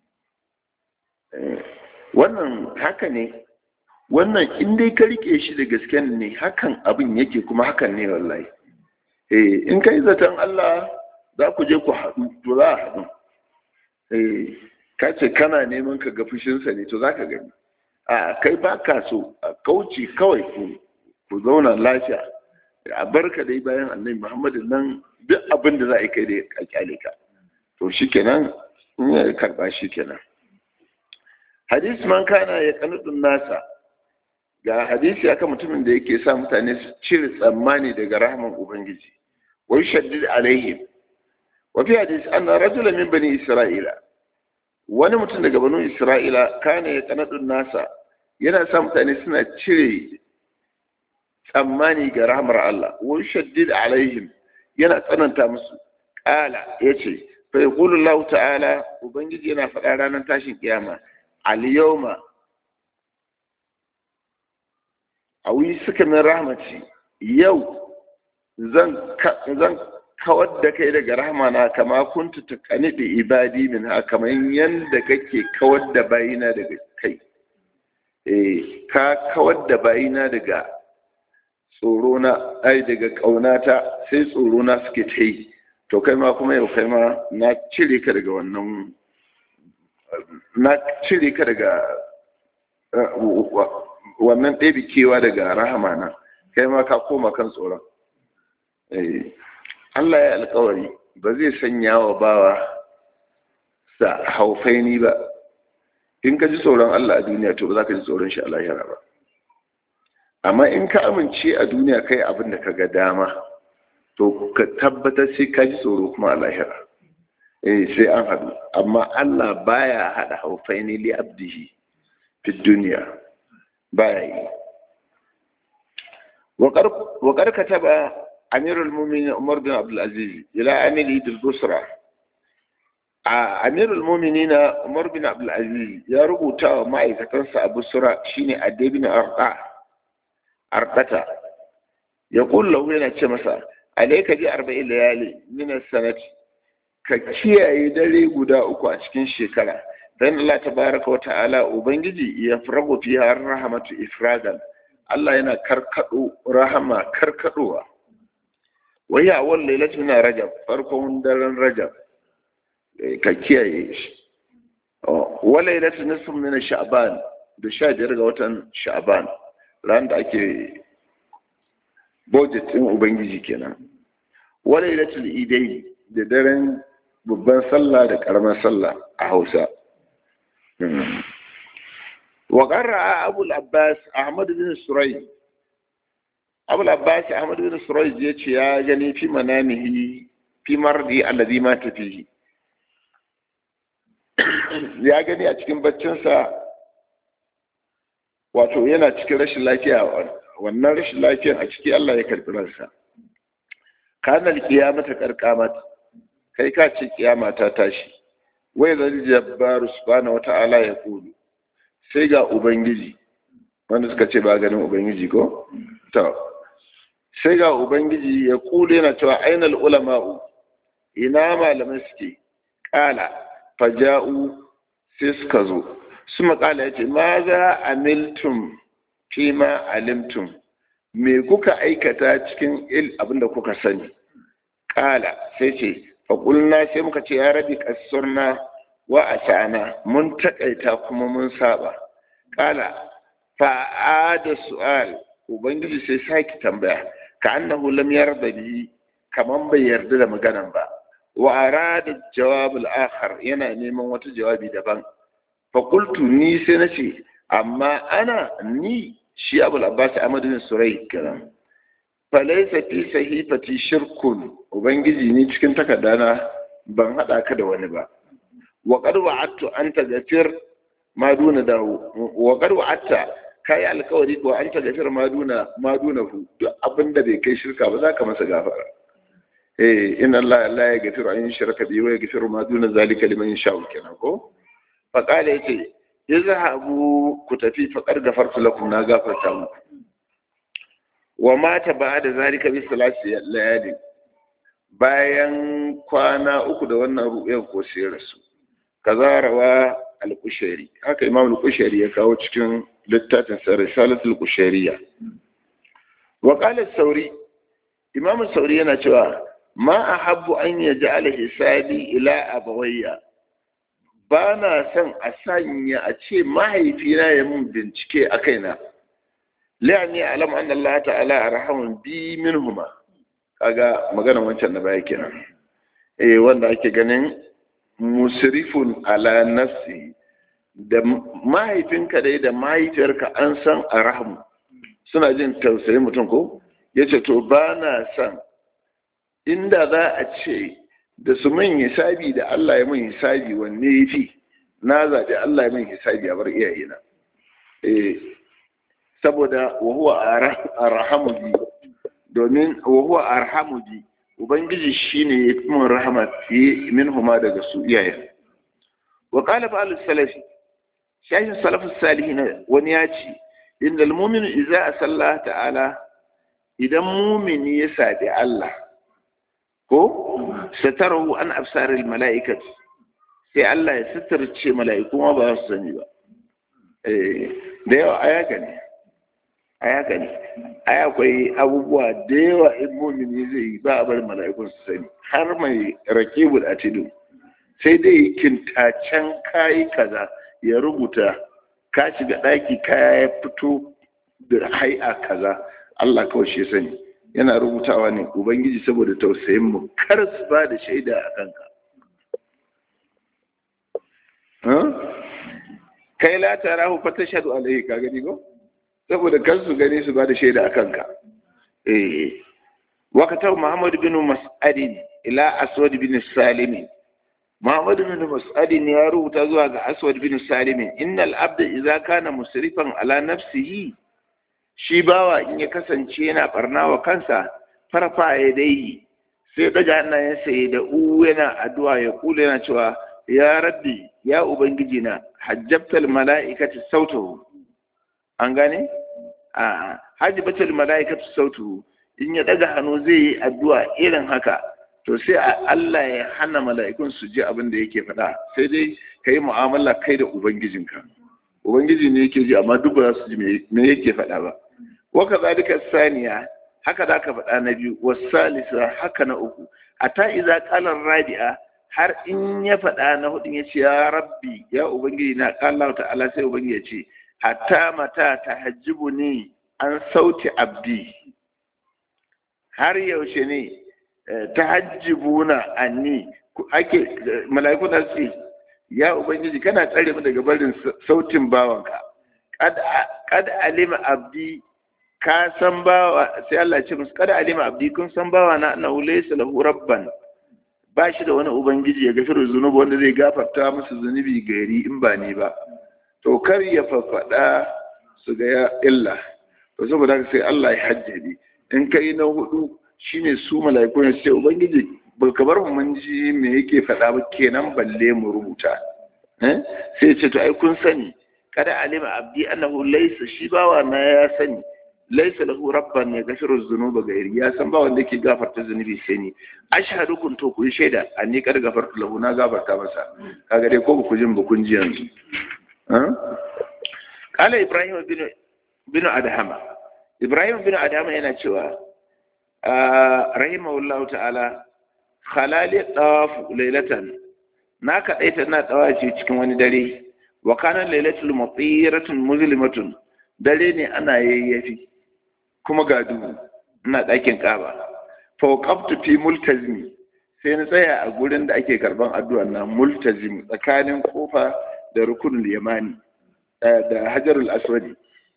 wannan haka ne wannan in dai ka rike shi da gasken ne hakan abin yake kuma hakan ne wallahi eh in kai zaton Allah za ku je ku haɗu to za a haɗu eh ka ce kana neman ka ga fushinsa ne to za ka gani a kai ba ka so a kauce kawai ku zauna lafiya a barka dai bayan annabi muhammadu nan duk abin da za a yi kai da a kyale ka to shi kenan in ya karɓa shi kenan hadis man kana ya kanudun nasa ga hadisi aka mutumin da yake sa mutane su cire tsammani daga rahman ubangiji wai shaddid alaihim wa fi hadis anna rajulan min bani isra'ila wani mutum daga banu isra'ila kana ya kanadun nasa yana sa mutane suna cire tsammani ga rahmar Allah wai shaddid alaihim yana tsananta musu kala yace fa yaqulu Allah ta'ala ubangiji yana faɗa ranar tashin kiyama al yawma awi suka min rahmaci yau zan zan kawar da kai daga rahmana kama kuntu ta da ibadi min ha kamar yadda kake kawar da bayina daga kai eh ka kawar da bayina daga tsoro na ai daga kaunata sai tsoro na suke ta yi to kai ma kuma yau kai ma na cire ka daga wannan na cire ka daga wannan ɗebi kewa daga rahama na kai ma ka koma kan tsoron Allah ya alkawari ba zai sanya wa bawa sa haufaini ba in ka ji tsoron Allah a duniya to ba za ka ji tsoron shi a lahira ba amma in ka amince a duniya kai abin da ka ga dama to ka tabbatar sai ka ji tsoro kuma a lahira eh sai an haɗu amma Allah baya haɗa haufaini li abdihi fi duniya baya yi وقد كتب أمير المؤمنين عمر بن عبد العزيز إلى أمير البصرة أمير المؤمنين عمر بن عبد العزيز يا ربوتا ما إذا كان أبو سرى شيني أدي بن أرقع أرقتا يقول له هنا تشمسا عليك دي أربع ليالي من السنة ككيا يدري قدا أكو أشكين شكرا فإن الله تبارك وتعالى وبنجي يفرغ فيها الرحمة إفرادا Allah yana karkado rahama karkadowa wai a wani lailatu na rajab farkon daren rajab ka kiyaye shi wa lailatu nisfu min sha'ban da sha biyar ga watan sha'ban ran da ake budget din ubangiji kenan wa lailatul idain da daren babban sallah da karamar sallah a Hausa وقرأ أبو العباس أحمد بن سري أبو العباس أحمد بن سري يتي يا جني في منامه في مرضي الذي مات فيه ya gani a cikin baccinsa wato yana cikin rashin lafiya wannan rashin lafiyan a ciki Allah ya karɓi ransa kanal kiyamata karkamat kai ka ce kiyama ta tashi wai zai jabbaru subhanahu wata'ala ya kulu sai ga ubangiji wanda suka ce ba ganin ubangiji ko to sai ga ubangiji ya kule yana cewa ainal ulama'u ina malamai suke kala faja'u sai suka zo su makala ya ce ma za a miltum fi ma alimtum me kuka aikata cikin il abinda kuka sani kala sai ce faƙulna sai muka ce ya rabi kasurna wa a sha'ana mun taƙaita kuma mun saba kala fa'ada su'al ubangiji sai sake tambaya ka annahu lam yarda bi kaman bai yarda da maganan ba wa arada jawab al-akhar yana neman wata jawabi daban fa qultu ni sai nace amma ana ni shi abul abbas ahmad bin surai kiran fa laysa fi sahifati shirkun ubangiji ni cikin takardana ban hada ka da wani ba wa qad wa'adtu an tagfir ma duna dawo wa qad wa'adta kai alkawari ko an tagfir ma duna ma duna hu duk abinda bai kai shirka ba za ka masa gafara eh inna allaha la yaghfiru an yushraka bihi wa yaghfiru ma duna zalika liman yasha'u kenan ko fa qala yace izhabu ku tafi faqad gafartu lakum na gafarta muku wa mata ba'da zalika bi salati layali bayan kwana uku da wannan ru'yar ko sai rasu kaza rawa al-kushairi haka imam al-kushairi ya kawo cikin littafin sa risalatul kushairiyya wa qala sauri imam sauri yana cewa ma ahabbu an yaj'ala hisabi ila abawayya ba na son a sanya a ce mahaifina ya mun bincike a kaina la'ani alam anna Allah ta'ala arhamun bi minhuma kaga maganar wancan na baya kenan eh wanda ake ganin musrifun ala nafsi da mahaifinka dai da mahaifiyarka an san arhamu suna jin tausayin mutum ko yace to ba na son inda za a ce da su min hisabi da Allah ya min hisabi wanne ya fi na zaɓi Allah ya min hisabi a bar iyayena eh saboda wa huwa arhamu bi domin wa huwa arhamu bi ubangiji shine ya fi min rahama fiye min huma daga su iyayen wa qala ba'al salafi shahin salafus salihin wani ya ce innal mu'minu idza asalla ta'ala idan mumini ya sadi Allah ko satarahu an absaril mala'ikat sai Allah ya sitarce mala'iku ma ba su sani ba eh da yawa ayaka ne ayaka ne ai akwai abubuwa da yawa in mumini zai yi ba a bar mala'ikun su sani har mai rakibul atidu sai dai kintacen kayi kaza ya rubuta ka shiga daki kaya ya fito da hai'a kaza Allah kawai shi sani yana rubutawa ne ubangiji saboda tausayin mu kar su ba da shaida a kanka kai la tarahu fa tashhadu alayhi ka gani ko saboda kar su gani su ba da shaida a kanka eh wakatar muhammad bin mas'ad ila aswad bin salim muhammad bin mas'ad ya rubuta zuwa ga aswad bin salim innal abda idza kana musrifan ala nafsihi shi bawa in ya kasance yana barna wa kansa farfa ya dai sai daga hannayensa ya da u yana addu'a ya kula yana cewa ya rabbi ya ubangiji na hajjabtal mala'ikati sautahu an gane a hajjabatal mala'ikati sautahu in ya daga hannu zai yi addu'a irin haka to sai Allah ya hana mala'ikun su ji abin da yake faɗa sai dai ka yi mu'amala kai da ubangijinka ubangiji ne yake ji amma duk ba za su ji me yake faɗa ba waka zalika saniya haka za ka faɗa na biyu wasalisa haka na uku ata iza qalan rabi'a har in ya faɗa na hudun ya ce ya rabbi ya ubangiji na qala ta'ala sai ubangiji ya ce hatta mata tahajjibu ni an sauti abdi har yaushe ne tahajjibuna anni ake mala'iku na ce ya ubangiji kana tsare mu daga barin sautin bawanka kad alima abdi ka san bawa sai Allah ce musu kada alima abdi kun san bawa na annahu laysa lahu rabban ba shi da wani ubangiji ya gafiru zunubi wanda zai gafarta musu zunubi gari in ba ni ba to kar ya faffada su ga ya illa to saboda haka sai Allah ya hajjabi in kai na hudu shine su mala'iku ne sai ubangiji ba ka bar mu mun ji me yake faɗa ba kenan balle mu rubuta eh sai ce to ai kun sani kada alima abdi annahu laysa shi bawa na ya sani laisa lahu rabban ya gafiru zunuba gairi ya san ba wanda yake gafarta zunubi sai ni ashhadu kun to ku shaida anni kad gafartu lahu na gafarta masa kaga dai ko ku jin ba kun ji yanzu kala ibrahim bin bin adhama ibrahim bin adhama yana cewa rahimahullahu ta'ala khalali tawaf laylatan na kadaita na tawaci cikin wani dare wa kana laylatul mutiratun muzlimatun dare ne ana yayyafi kuma ga duhu ina ɗakin ƙaba fauqaftu fi multazimi sai na tsaya a gurin da ake karban addu'a na multazim tsakanin kofa da rukunul yamani da hajarul aswadi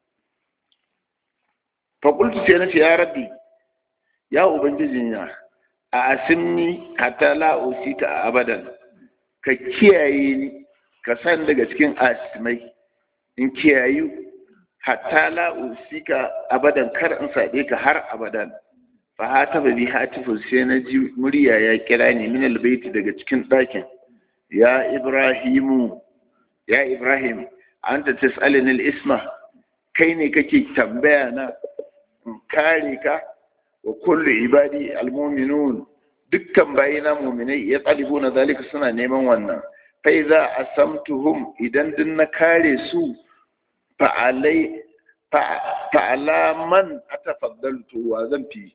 fa qultu sai na ce ya rabbi ya ubangijin ya a asimni hatta la usika abadan ka kiyaye ni ka san daga cikin asimai in kiyayu hatta la usika abadan kar in sabe ka har abadan fa hataba bi hatifun sai na ji murya ya kira ni min albayti daga cikin ɗakin ya ibrahimu ya ibrahim anta tas'alani al-isma kai ne kake tambaya na kare ka wa kullu ibadi al-mu'minun dukkan bayina mu'minai ya na zalika suna neman wannan fa idza asamtuhum idan din na kare su fa alai fa ala man atafaddaltu wa zan fi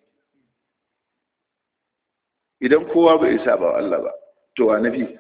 idan kowa bai isa ba Allah ba to wa nafi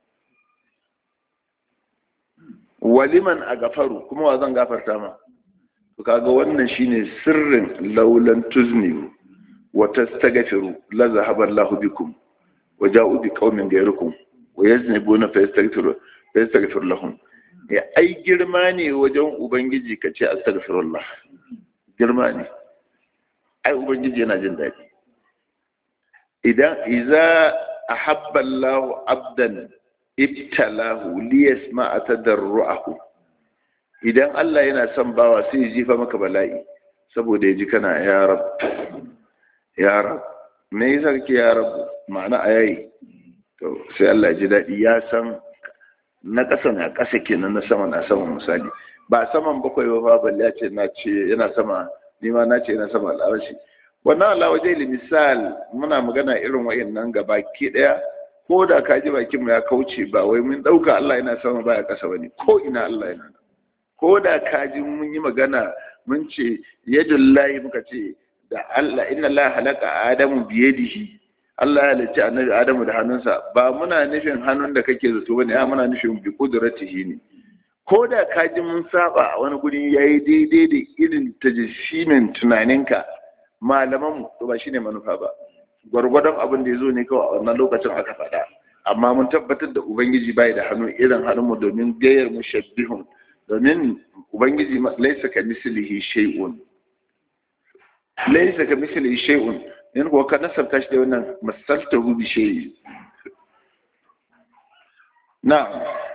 waliman a gafaru kuma wa zan gafarta ma to kaga wannan shine sirrin laulan tuzni wa tastaghfiru la zahaba Allah bikum wa ja'u bi qaumin ghayrikum wa yaznibuna fa yastaghfiru fa yastaghfiru lahum ya ai girma ne wajen ubangiji kace astaghfirullah girma ne ai ubangiji yana jin daɗi idan iza ahabba Allah abdan ibtalahu liyasma'a tadarruahu idan Allah yana son bawa sai ya jifa maka bala'i saboda ya ji kana ya rab ya rab me yasa kake ya rab ma'ana ayayi to sai Allah ya ji daɗi ya san na ƙasa na ƙasa kenan na sama na sama misali ba saman bakwai ba balle ya ce na ce yana sama ni ma na ce yana sama al'arashi wannan Allah waje misal muna magana irin wayannan gaba ke daya ko da ka ji bakin mu ya kauce ba wai mun dauka Allah yana sama baya kasa bane ko ina Allah yana nan ko da ka ji mun yi magana mun ce yadullahi muka ce da Allah inna Allah halaka adamu biyadihi Allah ya halicci annabi Adamu da hannunsa ba muna nufin hannun da kake zato bane a muna nufin bi kudratihi ne ko da ka ji mun saba a wani guri yayi daidai da irin tajishimin tunaninka malaman to ba shine manufa ba gwargwadon abin da ya zo ne kawai a wannan lokacin aka faɗa amma mun tabbatar da ubangiji bai da hannu irin hannunmu domin gayar mu shabbihun domin ubangiji laisa ka mislihi shay'un laisa ka mislihi shay'un in kuwa ka nasabta shi da wannan masalta hu bi shay'i na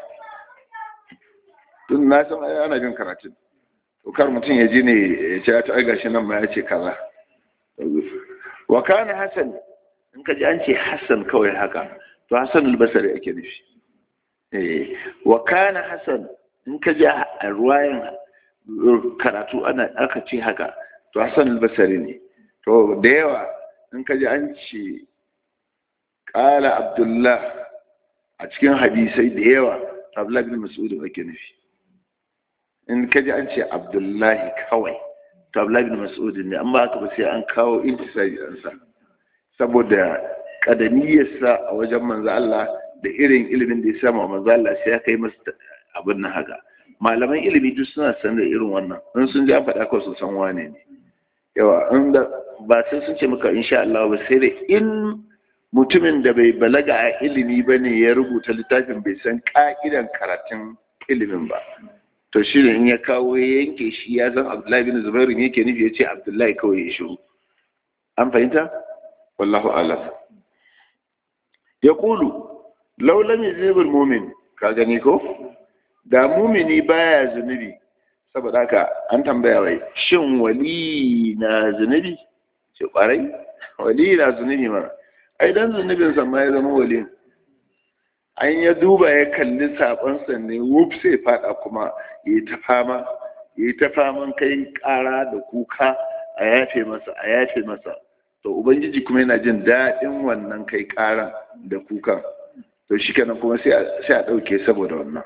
tun na san ana jin karatun to kar mutum ya ji ne ya ce ya ta gashi nan ma ya ce kaza wa kana hasan in ka ji an ce hasan kawai haka to hasan albasari ake nufi eh wa kana hasan in ka ji a ruwayan karatu ana aka ce haka to hasan albasari ne to da yawa in ka ji an ce qala abdullah a cikin hadisai da yawa abdullah bin mas'ud ake nufi in ka ji an ce abdullahi kawai to Abdullahi bin Mas'ud ne amma haka ba sai an kawo intisari an sa saboda kadaniyarsa a wajen manzo Allah da irin ilimin da ya sama manzo Allah sai ya kai masa abin nan haka malaman ilimi duk suna san da irin wannan in sun ji an faɗa ko su san wane ne yawa in da ba sai sun ce maka insha Allah ba sai da in mutumin da bai balaga a ilimi bane ya rubuta littafin bai san ka'idan karatun ilimin ba to shi ne in ya kawo ya yanke shi ya san abdullahi bin zubairu ne yake nufi ya ce abdullahi kawai ya shiru an fahimta wallahu alam ya kulu laulan yuzibul mumin ka gani ko da mumini baya zunubi saboda haka an tambaya wai shin wali na zunubi ce kwarai wali na zunubi ma ai dan zunubin sa ma ya zama wali an ya duba ya kalli sabonsa ne wuf sai fada kuma ya yi ta fama ya yi ta faman kai kara da kuka a yafe masa a yafe masa to ubangiji kuma yana jin daɗin wannan kai karan da kukan to shi kenan kuma sai a ɗauke saboda wannan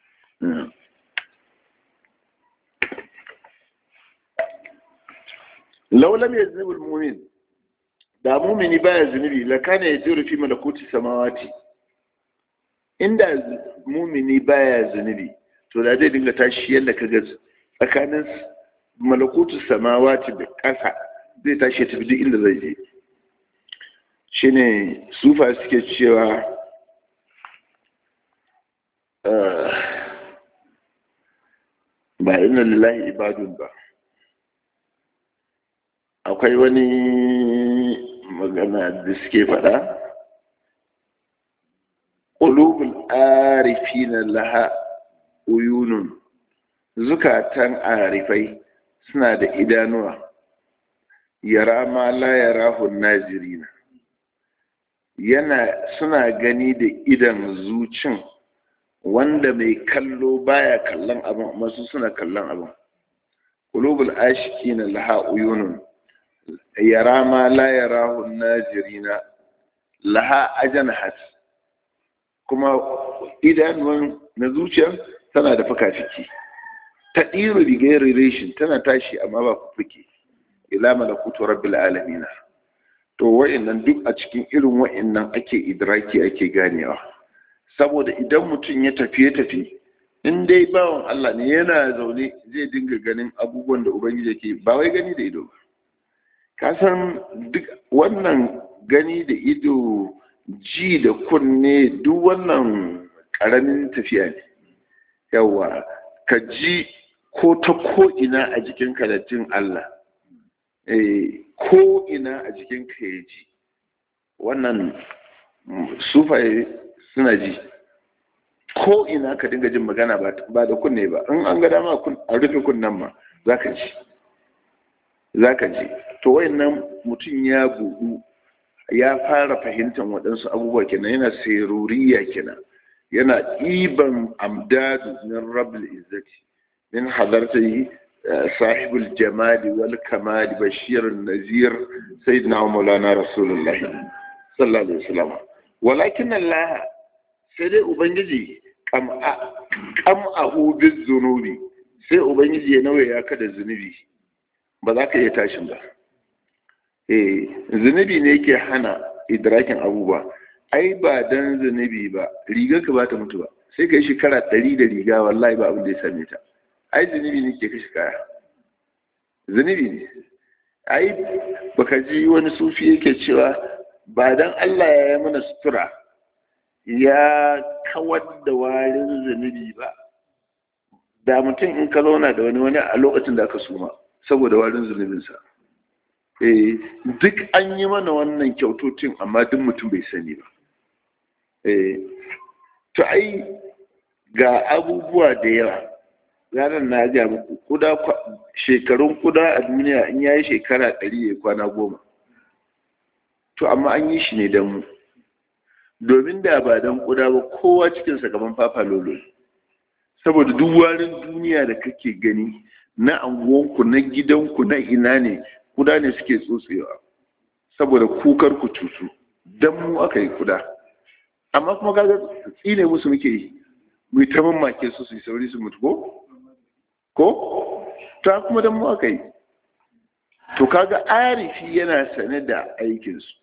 laulam ya zunubul mumin da mumini baya zunubi lakana ya jiru fi malakuti samawati inda mumini baya zunubi to da zai dinga tashi yadda kaga tsakanin malakutu samawati da ƙasa zai tashi tafi duk inda zai je shine sufa suke cewa ba inna lillahi ibadun ba akwai wani magana da suke faɗa ƙulubul arifina laha uyunun zukatan arifai suna da idanuwa yara ma la yarahu nazirina yana suna gani da idan zucin wanda mai kallo baya kallon abin amma su suna kallon abin qulubul ashiqina laha uyunun yara ma la yarahu najirina laha ajanahat kuma idanuwan na zuciya tana da fuka-fiki ta ɗiro bigayar reshin tana tashi amma ba ku fuke ila malakutu rabbil alamina to wa'annan duk a cikin irin wa'annan ake idraki ake ganewa saboda idan mutum ya tafiye tafi in dai bawan Allah ne yana zaune zai dinga ganin abubuwan da ubangiji yake ba wai gani da ido ba ka san duk wannan gani da ido ji da kunne duk wannan karamin tafiya ne yawa ka ji ko ta ko ina a jikin jin Allah ko ina a jikin ka ya ji wannan sufaye suna ji ko ina ka dinga jin magana ba da kunne ba in an ga dama a rufe kunnen ma za ka ji za ka ji to wayannan mutum ya buɗu ya fara fahimtar waɗansu abubuwa kenan yana seruriya kenan yana ɗiban amdadu min rabul izzati min hadartai صاحب الجمال والكمال بشير النذير سيدنا مولانا رسول الله صلى الله عليه وسلم ولكن الله سيدي أبنجي كم كم أهو بالذنوب sai ubangiji ya nawa ya kada zunubi ba za ka iya tashin ba eh zunubi ne yake hana idrakin abubuwa ai ba dan zunubi ba riga ka ba ta mutu ba sai ka yi shekara ɗari da riga wallahi ba abin da ya same ta ai zunubi ne ke kashe kaya zunubi ne ai baka ji wani sufi yake cewa ba dan Allah ya yi mana sutura ya kawar da warin zunubi ba da mutum in ka zauna da wani wani a lokacin da aka suma saboda warin zunubinsa eh duk an yi mana wannan kyautocin amma duk mutum bai sani ba eh to ai ga abubuwa da yawa ranar na ga muku kuda shekarun kuda a duniya in yayi shekara ɗari ya kwana goma to amma an yi shi ne don mu domin da ba don kuda ba kowa cikinsa gaban fafa lolo saboda duk warin duniya da kake gani na anguwanku na gidanku na ina ne kuda ne suke tsotsewa saboda kukar ku cutu don mu aka yi kuda amma kuma kaga tsine musu muke yi mu ta mamake su su yi sauri su mutu ko ko ta kuma don mu aka yi to kaga arifi yana sane da aikinsu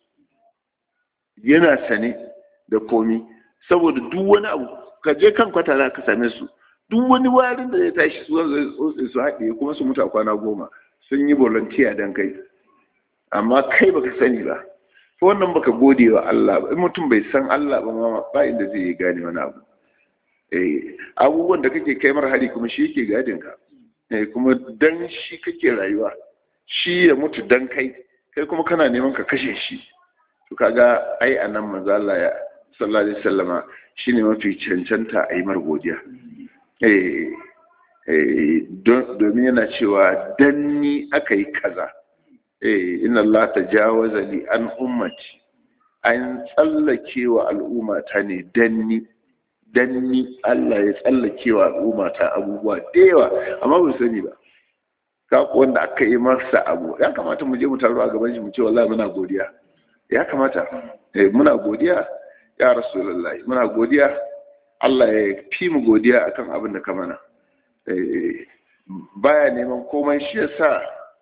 yana sane da komi saboda duk wani abu ka je kan kwata za ka same su duk wani warin da ya tashi su zai tsotse su haɗe kuma su mutu a kwana goma sun yi volunteer don kai amma kai baka sani ba ko wannan baka gode wa Allah ba in mutum bai san Allah ba ma ba inda zai yi gane wani abu eh abubuwan da kake kai mar hari kuma shi yake gadin ka eh kuma dan shi kake rayuwa shi ya mutu dan kai kai kuma kana neman ka kashe shi to kaga ai anan manzo Allah ya sallallahu alaihi wasallama shine mafi cancanta a yi mar godiya eh eh domin yana cewa dan ni aka yi kaza eh inna Allah tajawaza li an ummati an tsallake wa al'umma ta ne dan ni dan ni Allah ya tsallake wa al'umma ta abubuwa da yawa amma ba sani ba ka wanda aka yi masa abu ya kamata mu je mu taro a gaban shi mu ce wallahi muna godiya ya kamata eh muna godiya ya rasulullahi muna godiya Allah ya fi mu godiya akan abin da ka mana eh baya neman komai shi yasa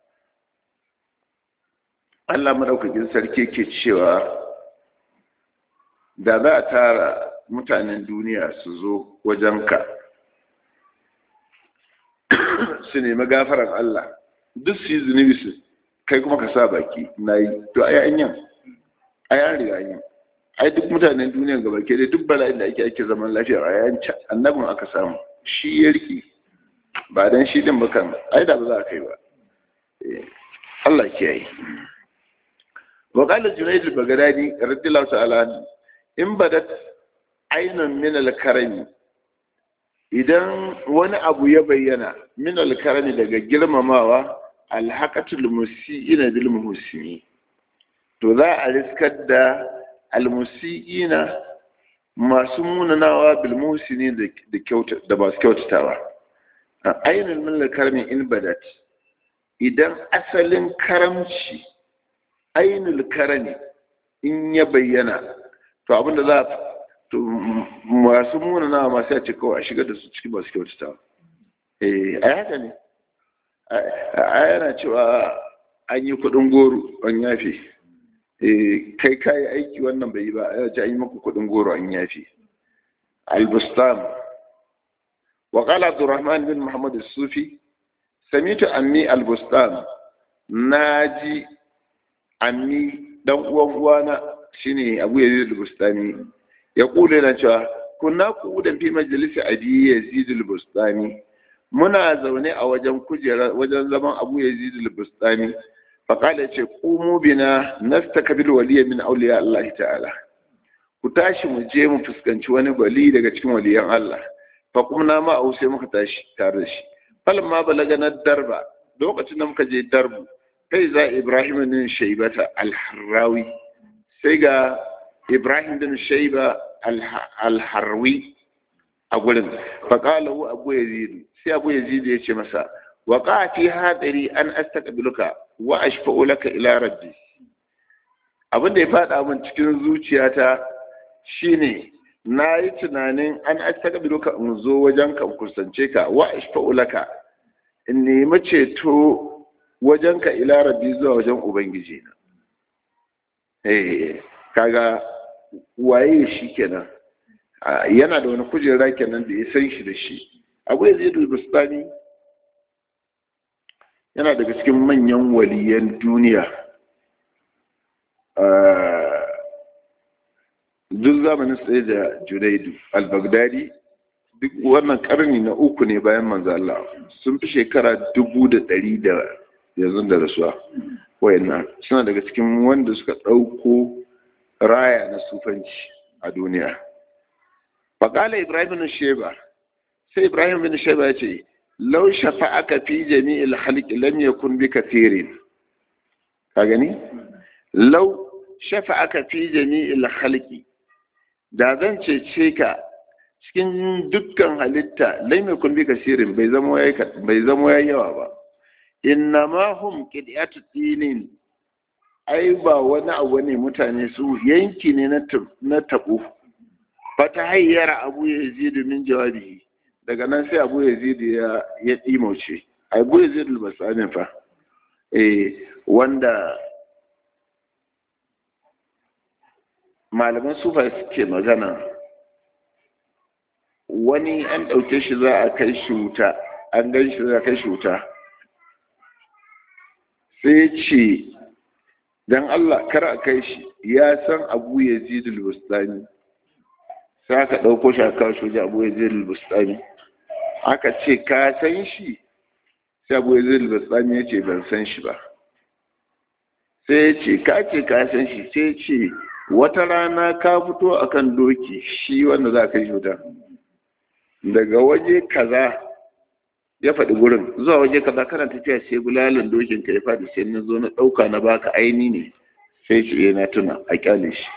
Allah madaukakin sarki ke cewa da za a tara mutanen duniya su zo wajenka su nemi gafaran Allah duk su yi zunubi su kai kuma ka sa baki na yi to a yayin yan a yayin riga yin ai duk mutanen duniya gaba ke dai duk bala'in da ake ake zaman lafiya a yayin annabin aka samu shi ya rike ba dan shi din ba kan ai da ba za a kai ba Allah kiyaye wa qala junayd al-baghdadi radiyallahu ta'ala in badat aynan min al-karami idan wani abu ya bayyana min al-karami daga girmamawa alhaqatul musii'ina bil muhsini to za a riskar da almusi'ina masu munanawa bil muhsini da kyauta da masu kyautatawa ainul min karmin in badat idan asalin karamci ainul karami in ya bayyana to abinda za to masu munanawa masu ya ce kawai a shiga da su cikin masu kyautatawa eh a haka ne a yana cewa an yi kudin goro an yafe kai kayi aiki wannan bai yi ba a ce an yi maku kudin goro an yafe albustan wa qala abdurrahman bin muhammad as-sufi samitu ammi albustan naji ammi dan uwan uwana shine abu yazid al-bustani ya kula na cewa kunna qu'udan fi majlisi abi yazid al-bustani muna zaune a wajen kujera wajen zaman abu yazid al-bustani faƙala ce ƙumu bina nastaqbil waliya min awliya Allah ta'ala ku tashi mu je mu fuskanci wani wali daga cikin waliyan Allah fa kumna ma au sai muka tashi tare da shi falamma balagana darba lokacin da muka je darbu kai za Ibrahim bin Shaybata al-Harrawi sai ga Ibrahim bin Shayba al-Harwi a gurin faƙala hu Abu Yazid sai Abu Yazid ya ce masa waqa fi hadari an astaqbiluka wa ashfa'u laka ila rabbi abin da ya fada min cikin zuciyata shine na yi tunanin an astaqbiluka in zo wajen ka kusance ka wa ashfa'u laka in nemi ceto wajen ka ila rabbi zuwa wajen ubangiji na eh kaga waye shi kenan yana da wani kujera kenan da ya san shi da shi abu ya zai bustani yana daga cikin manyan waliyan duniya duk zamanin tsaye da junaidu al-baghdadi duk wannan karni na uku ne bayan manzo Allah sun fi shekara dubu da ɗari da yanzu da rasuwa wayannan suna daga cikin wanda suka ɗauko raya na sufanci a duniya faƙala ibrahim bin sheba sai ibrahim bin sheba ya ce lau shafa'aka fi jami'il halqi lam yakun bi kathirin ka gani lau shafa'aka fi jami'il halqi da zan cece ka cikin dukkan halitta lam yakun bi kathirin bai zama yayi bai zama yayi yawa ba innama hum qid'atu dinin ai ba wani abu ne mutane su yanki ne na tabo fata hayyara abu yazidu min jawabihi daga nan sai abu yazid ya ya dimauce abu yazid al-basani fa eh wanda malaman sufa suke magana wani an ɗauke shi za a kai shi wuta an gan shi za a kai shi wuta sai ce don Allah kar a kai shi ya san abu yazid al-bustani sai aka ɗauko shi a kawo shi wajen abu yazid al-bustani aka ce ka san shi sai abu yazid al-bustani ya ce ban san shi ba sai ya ce ka ce ka san shi sai ce wata rana ka fito akan doki shi wanda za ka yi wuta daga waje kaza ya faɗi gurin zuwa waje kaza kana tafiya sai bulalin dokin ka ya faɗi sai na zo na ɗauka na baka aini ne sai ce na tuna a kyale shi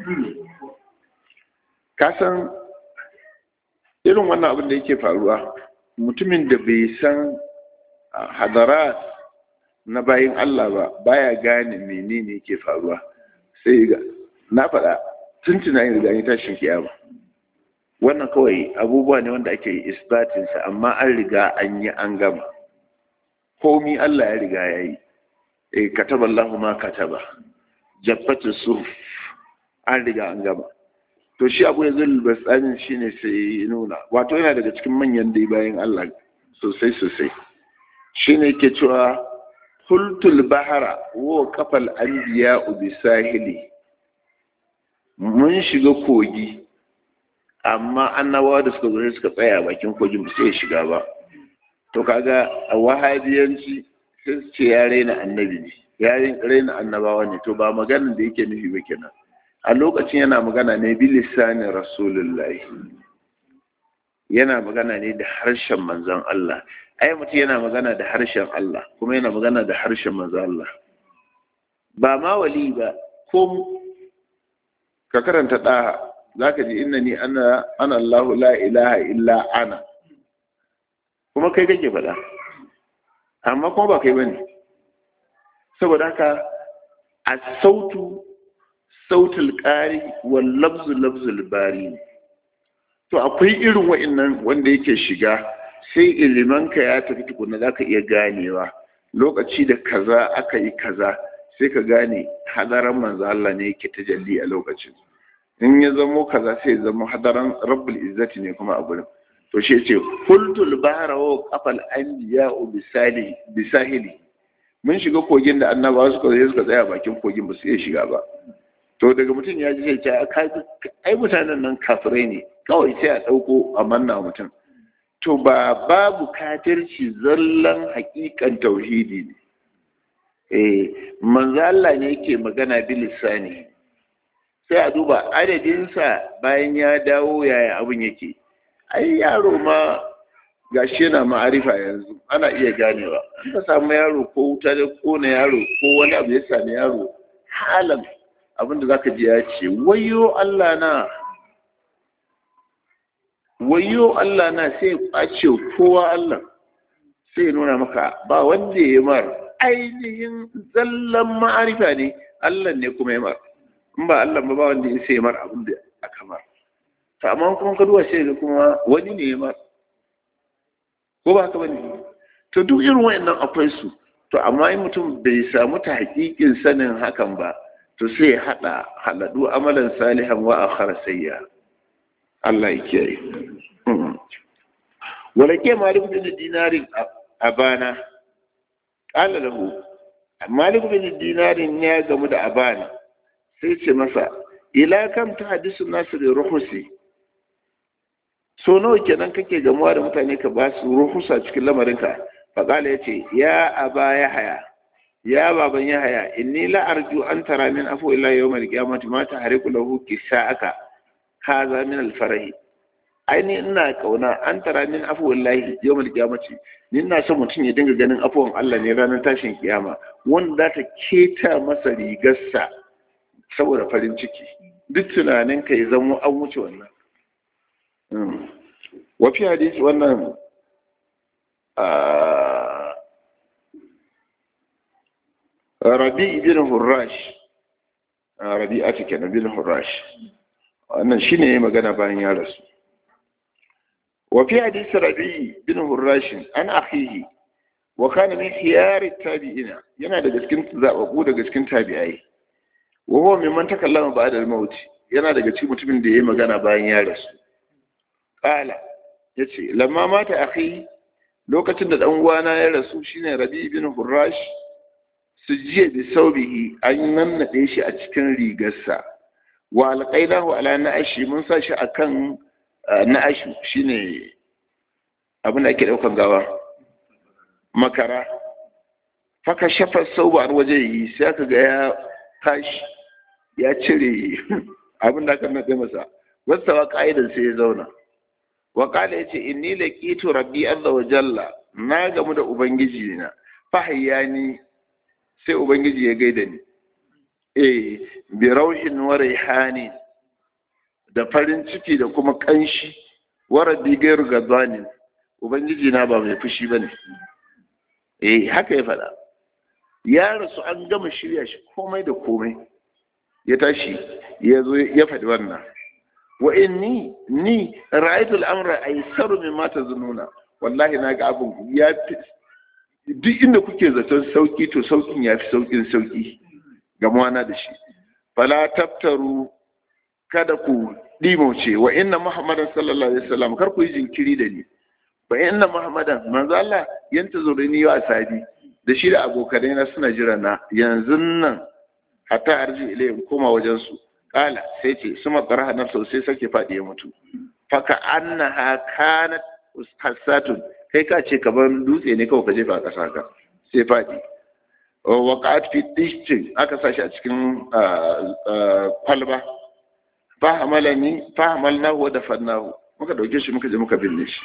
ka san irin wannan abin da yake faruwa mutumin da bai san hadara na bayin Allah ba baya gane menene yake faruwa sai ga na faɗa tun tunanin riga ni tashin kiyama wannan kawai abubuwa ne wanda ake isbatinsa amma an riga an yi an gama komi Allah ya riga ya yi e kataba Allah ma kataba jabbatu surf an riga an gama to shi abu ya zai basanin shi ne sai nuna wato yana daga cikin manyan dai bayan Allah sosai sosai shi ne ke cewa hultul bahara wa kafal anbiya bi sahili mun shiga kogi amma annabawa da suka zo suka tsaya a bakin kogin ba sai shiga ba to kaga a wahabiyanci sai su ce ya raina annabi ne ya raina annabawa ne to ba maganin da yake nufi ba kenan a lokacin yana magana ne bi lisanin rasulullahi yana magana ne da harshen manzon Allah ai mutum yana magana da harshen Allah kuma yana magana da harshen manzon Allah ba ma wali ba ko ka karanta ɗaha zaka ji innani ana ana Allah la ilaha illa ana kuma kai kake faɗa amma kuma ba kai bane saboda haka a sautu sautul ƙari wal lafzu lafzul bari to akwai irin wa'annan wanda yake shiga sai ilimanka ya tafi tukuna za ka iya ganewa lokaci da kaza aka yi kaza sai ka gane hadaran manzo Allah ne yake tajalli a lokacin in ya zamo kaza sai ya zamo hadaran rabbul izzati ne kuma a gurin to shi yace kultul bahra wa qafal anbiya bisali bisahili mun shiga kogin da annabawa suka zo suka tsaya bakin kogin ba su iya shiga ba to daga mutum ya ji sai ce ai mutanen nan kafirai ne kawai sai a ɗauko a manna mutum to ba babu kafirci zallan hakikan tauhidi ne eh manzo Allah ne yake magana bilisani sai a duba adadinsa bayan ya dawo yaya abin yake ai yaro ma gashi yana ma'arifa yanzu ana iya ganewa an ka samu yaro ko wuta da kona yaro ko wani abu ya sami yaro halan abinda zaka ji ya ce wayo Allah na wayo Allah na sai kwace kowa Allah sai nuna maka ba wanda ya mar ainihin zallan ma'arifa ne Allah ne kuma ya mar in ba Allah ba ba wanda ya sai mar abin da aka mar to amma kuma ka duba sai kuma wani ne ya mar ko ba ka bane to duk irin wayannan akwai su to amma in mutum bai samu ta hakikin sanin hakan ba to sai ya hada haladu amalan salihan wa akhara sayya Allah ya kiyaye wala ke malik bin dinarin abana qala lahu malik bin dinarin ya gamu da abana sai ce masa ila kam ta hadisu nasu da ruhusi so nawa kenan kake gamuwa da mutane ka ba su ruhusa cikin lamarinka faƙala ya ce ya aba ya haya ya baban ya haya inni la arju an tara min afu illa yawmal qiyamati ma tahriku lahu kisa'aka haza min alfarahi aini ina kauna an tara min afu wallahi yawmal qiyamati ni ina son mutum ya dinga ganin afuwan Allah ne ranar tashin kiyama wanda za ta keta masa rigarsa saboda farin ciki duk tunanin ka ya zama an wuce wannan wafi hadisi wannan rabi ibn hurrash rabi'atu kenan ibn hurrash wannan shine yayi magana bayan ya rasu wa fi hadisi rabi bin hurrash an akhihi wa kana min khiyar tabi'ina yana daga cikin zababbu daga cikin tabi'ai wa huwa mimman takallama ba'da al-maut yana daga cikin mutumin da yayi magana bayan ya rasu qala yace lamma mata akhi lokacin da dan uwana ya rasu shine rabi bin hurrash sujiya bi saubihi an nannade shi a cikin rigarsa wa alƙainahu ala na'ashi mun sa shi akan na'ashu shine abin da ake ɗaukan gawa makara faka shafa sauba an waje yi sai aka ga ya tashi ya cire abin da aka naɗe masa wasu wa ƙa'idan sai ya zauna wa ƙala ya ce inni laqitu rabbi azza wa jalla na gamu da ubangiji na fahayyani sai ubangiji ya gaida ni eh bi rauhin wa raihani da farin ciki da kuma kanshi wa rabbi gairu gadwanin ubangiji na ba mai fushi bane eh haka ya faɗa ya rasu an gama shirya shi komai da komai ya tashi ya zo ya faɗi wannan wa inni ni ra'aytu al-amra aysaru mimma tazununa wallahi na ga abin ya fi duk inda kuke zaton sauki to saukin ya fi saukin sauki gamuwana da shi fala taftaru kada ku dimauce wa inna muhammadan sallallahu alaihi wasallam kar ku yi jinkiri da ni wa inna muhammadan manzo Allah yanta zurini wa asabi da shi da abokanai na suna jira na yanzu nan hatta arji ilayhim koma wajen su kala sai ce suma qaraha nafsu sai sake fadi ya mutu faka annaha kanat hassatun kai ka ce kamar dutse ne kawai ka jefa a ƙasa ka sai faɗi waƙat fi dishtin aka sa shi a cikin kwalba fahamalani fahamalnahu wa dafannahu muka dauke shi muka je muka binne shi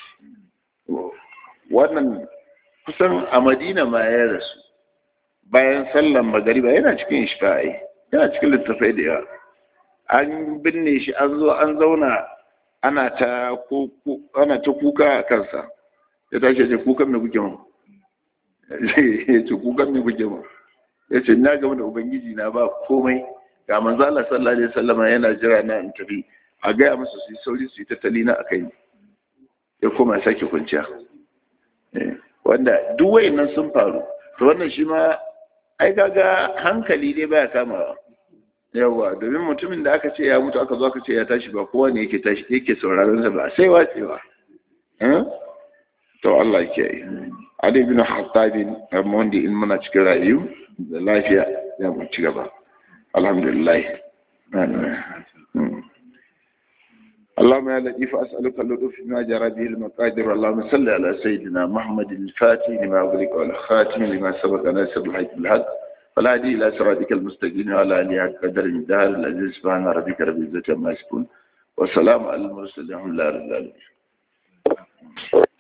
wannan kusan a madina ma ya rasu bayan sallan magariba yana cikin ishfa'i yana cikin littafai da yawa an binne shi an zo an zauna ana ta ana ta kuka a kansa ya tashi ce kukan me kuke mu ya ce kukan me kuke mu ya ce na gama da ubangiji na ba komai ga manzo Allah sallallahu alaihi wasallam yana jira na in tafi a gaya musu su yi sauri su yi tattali na akai ya koma sake kwanciya wanda duk wayannan sun faru to wannan shi ma ai kaga hankali dai baya kamawa yawa domin mutumin da aka ce ya mutu aka zo aka ce ya tashi ba kowa ne yake tashi yake sauraron sa ba sai watsewa to Allah ke yi Ali bin Hattabin amma wanda in muna cikin rayu da lafiya ya mu ci gaba alhamdulillah اللهم يا لطيف أسألك اللطف ما جرى به المقادير اللهم صل على سيدنا محمد الفاتح لما أغلق والخاتم لما سبق ناصر الحق بالحق والهدي إلى صراطك المستقيم وعلى آله قدر من دار العزيز سبحان ربك رب العزة عما يصفون والسلام على المرسلين الحمد لله رب العالمين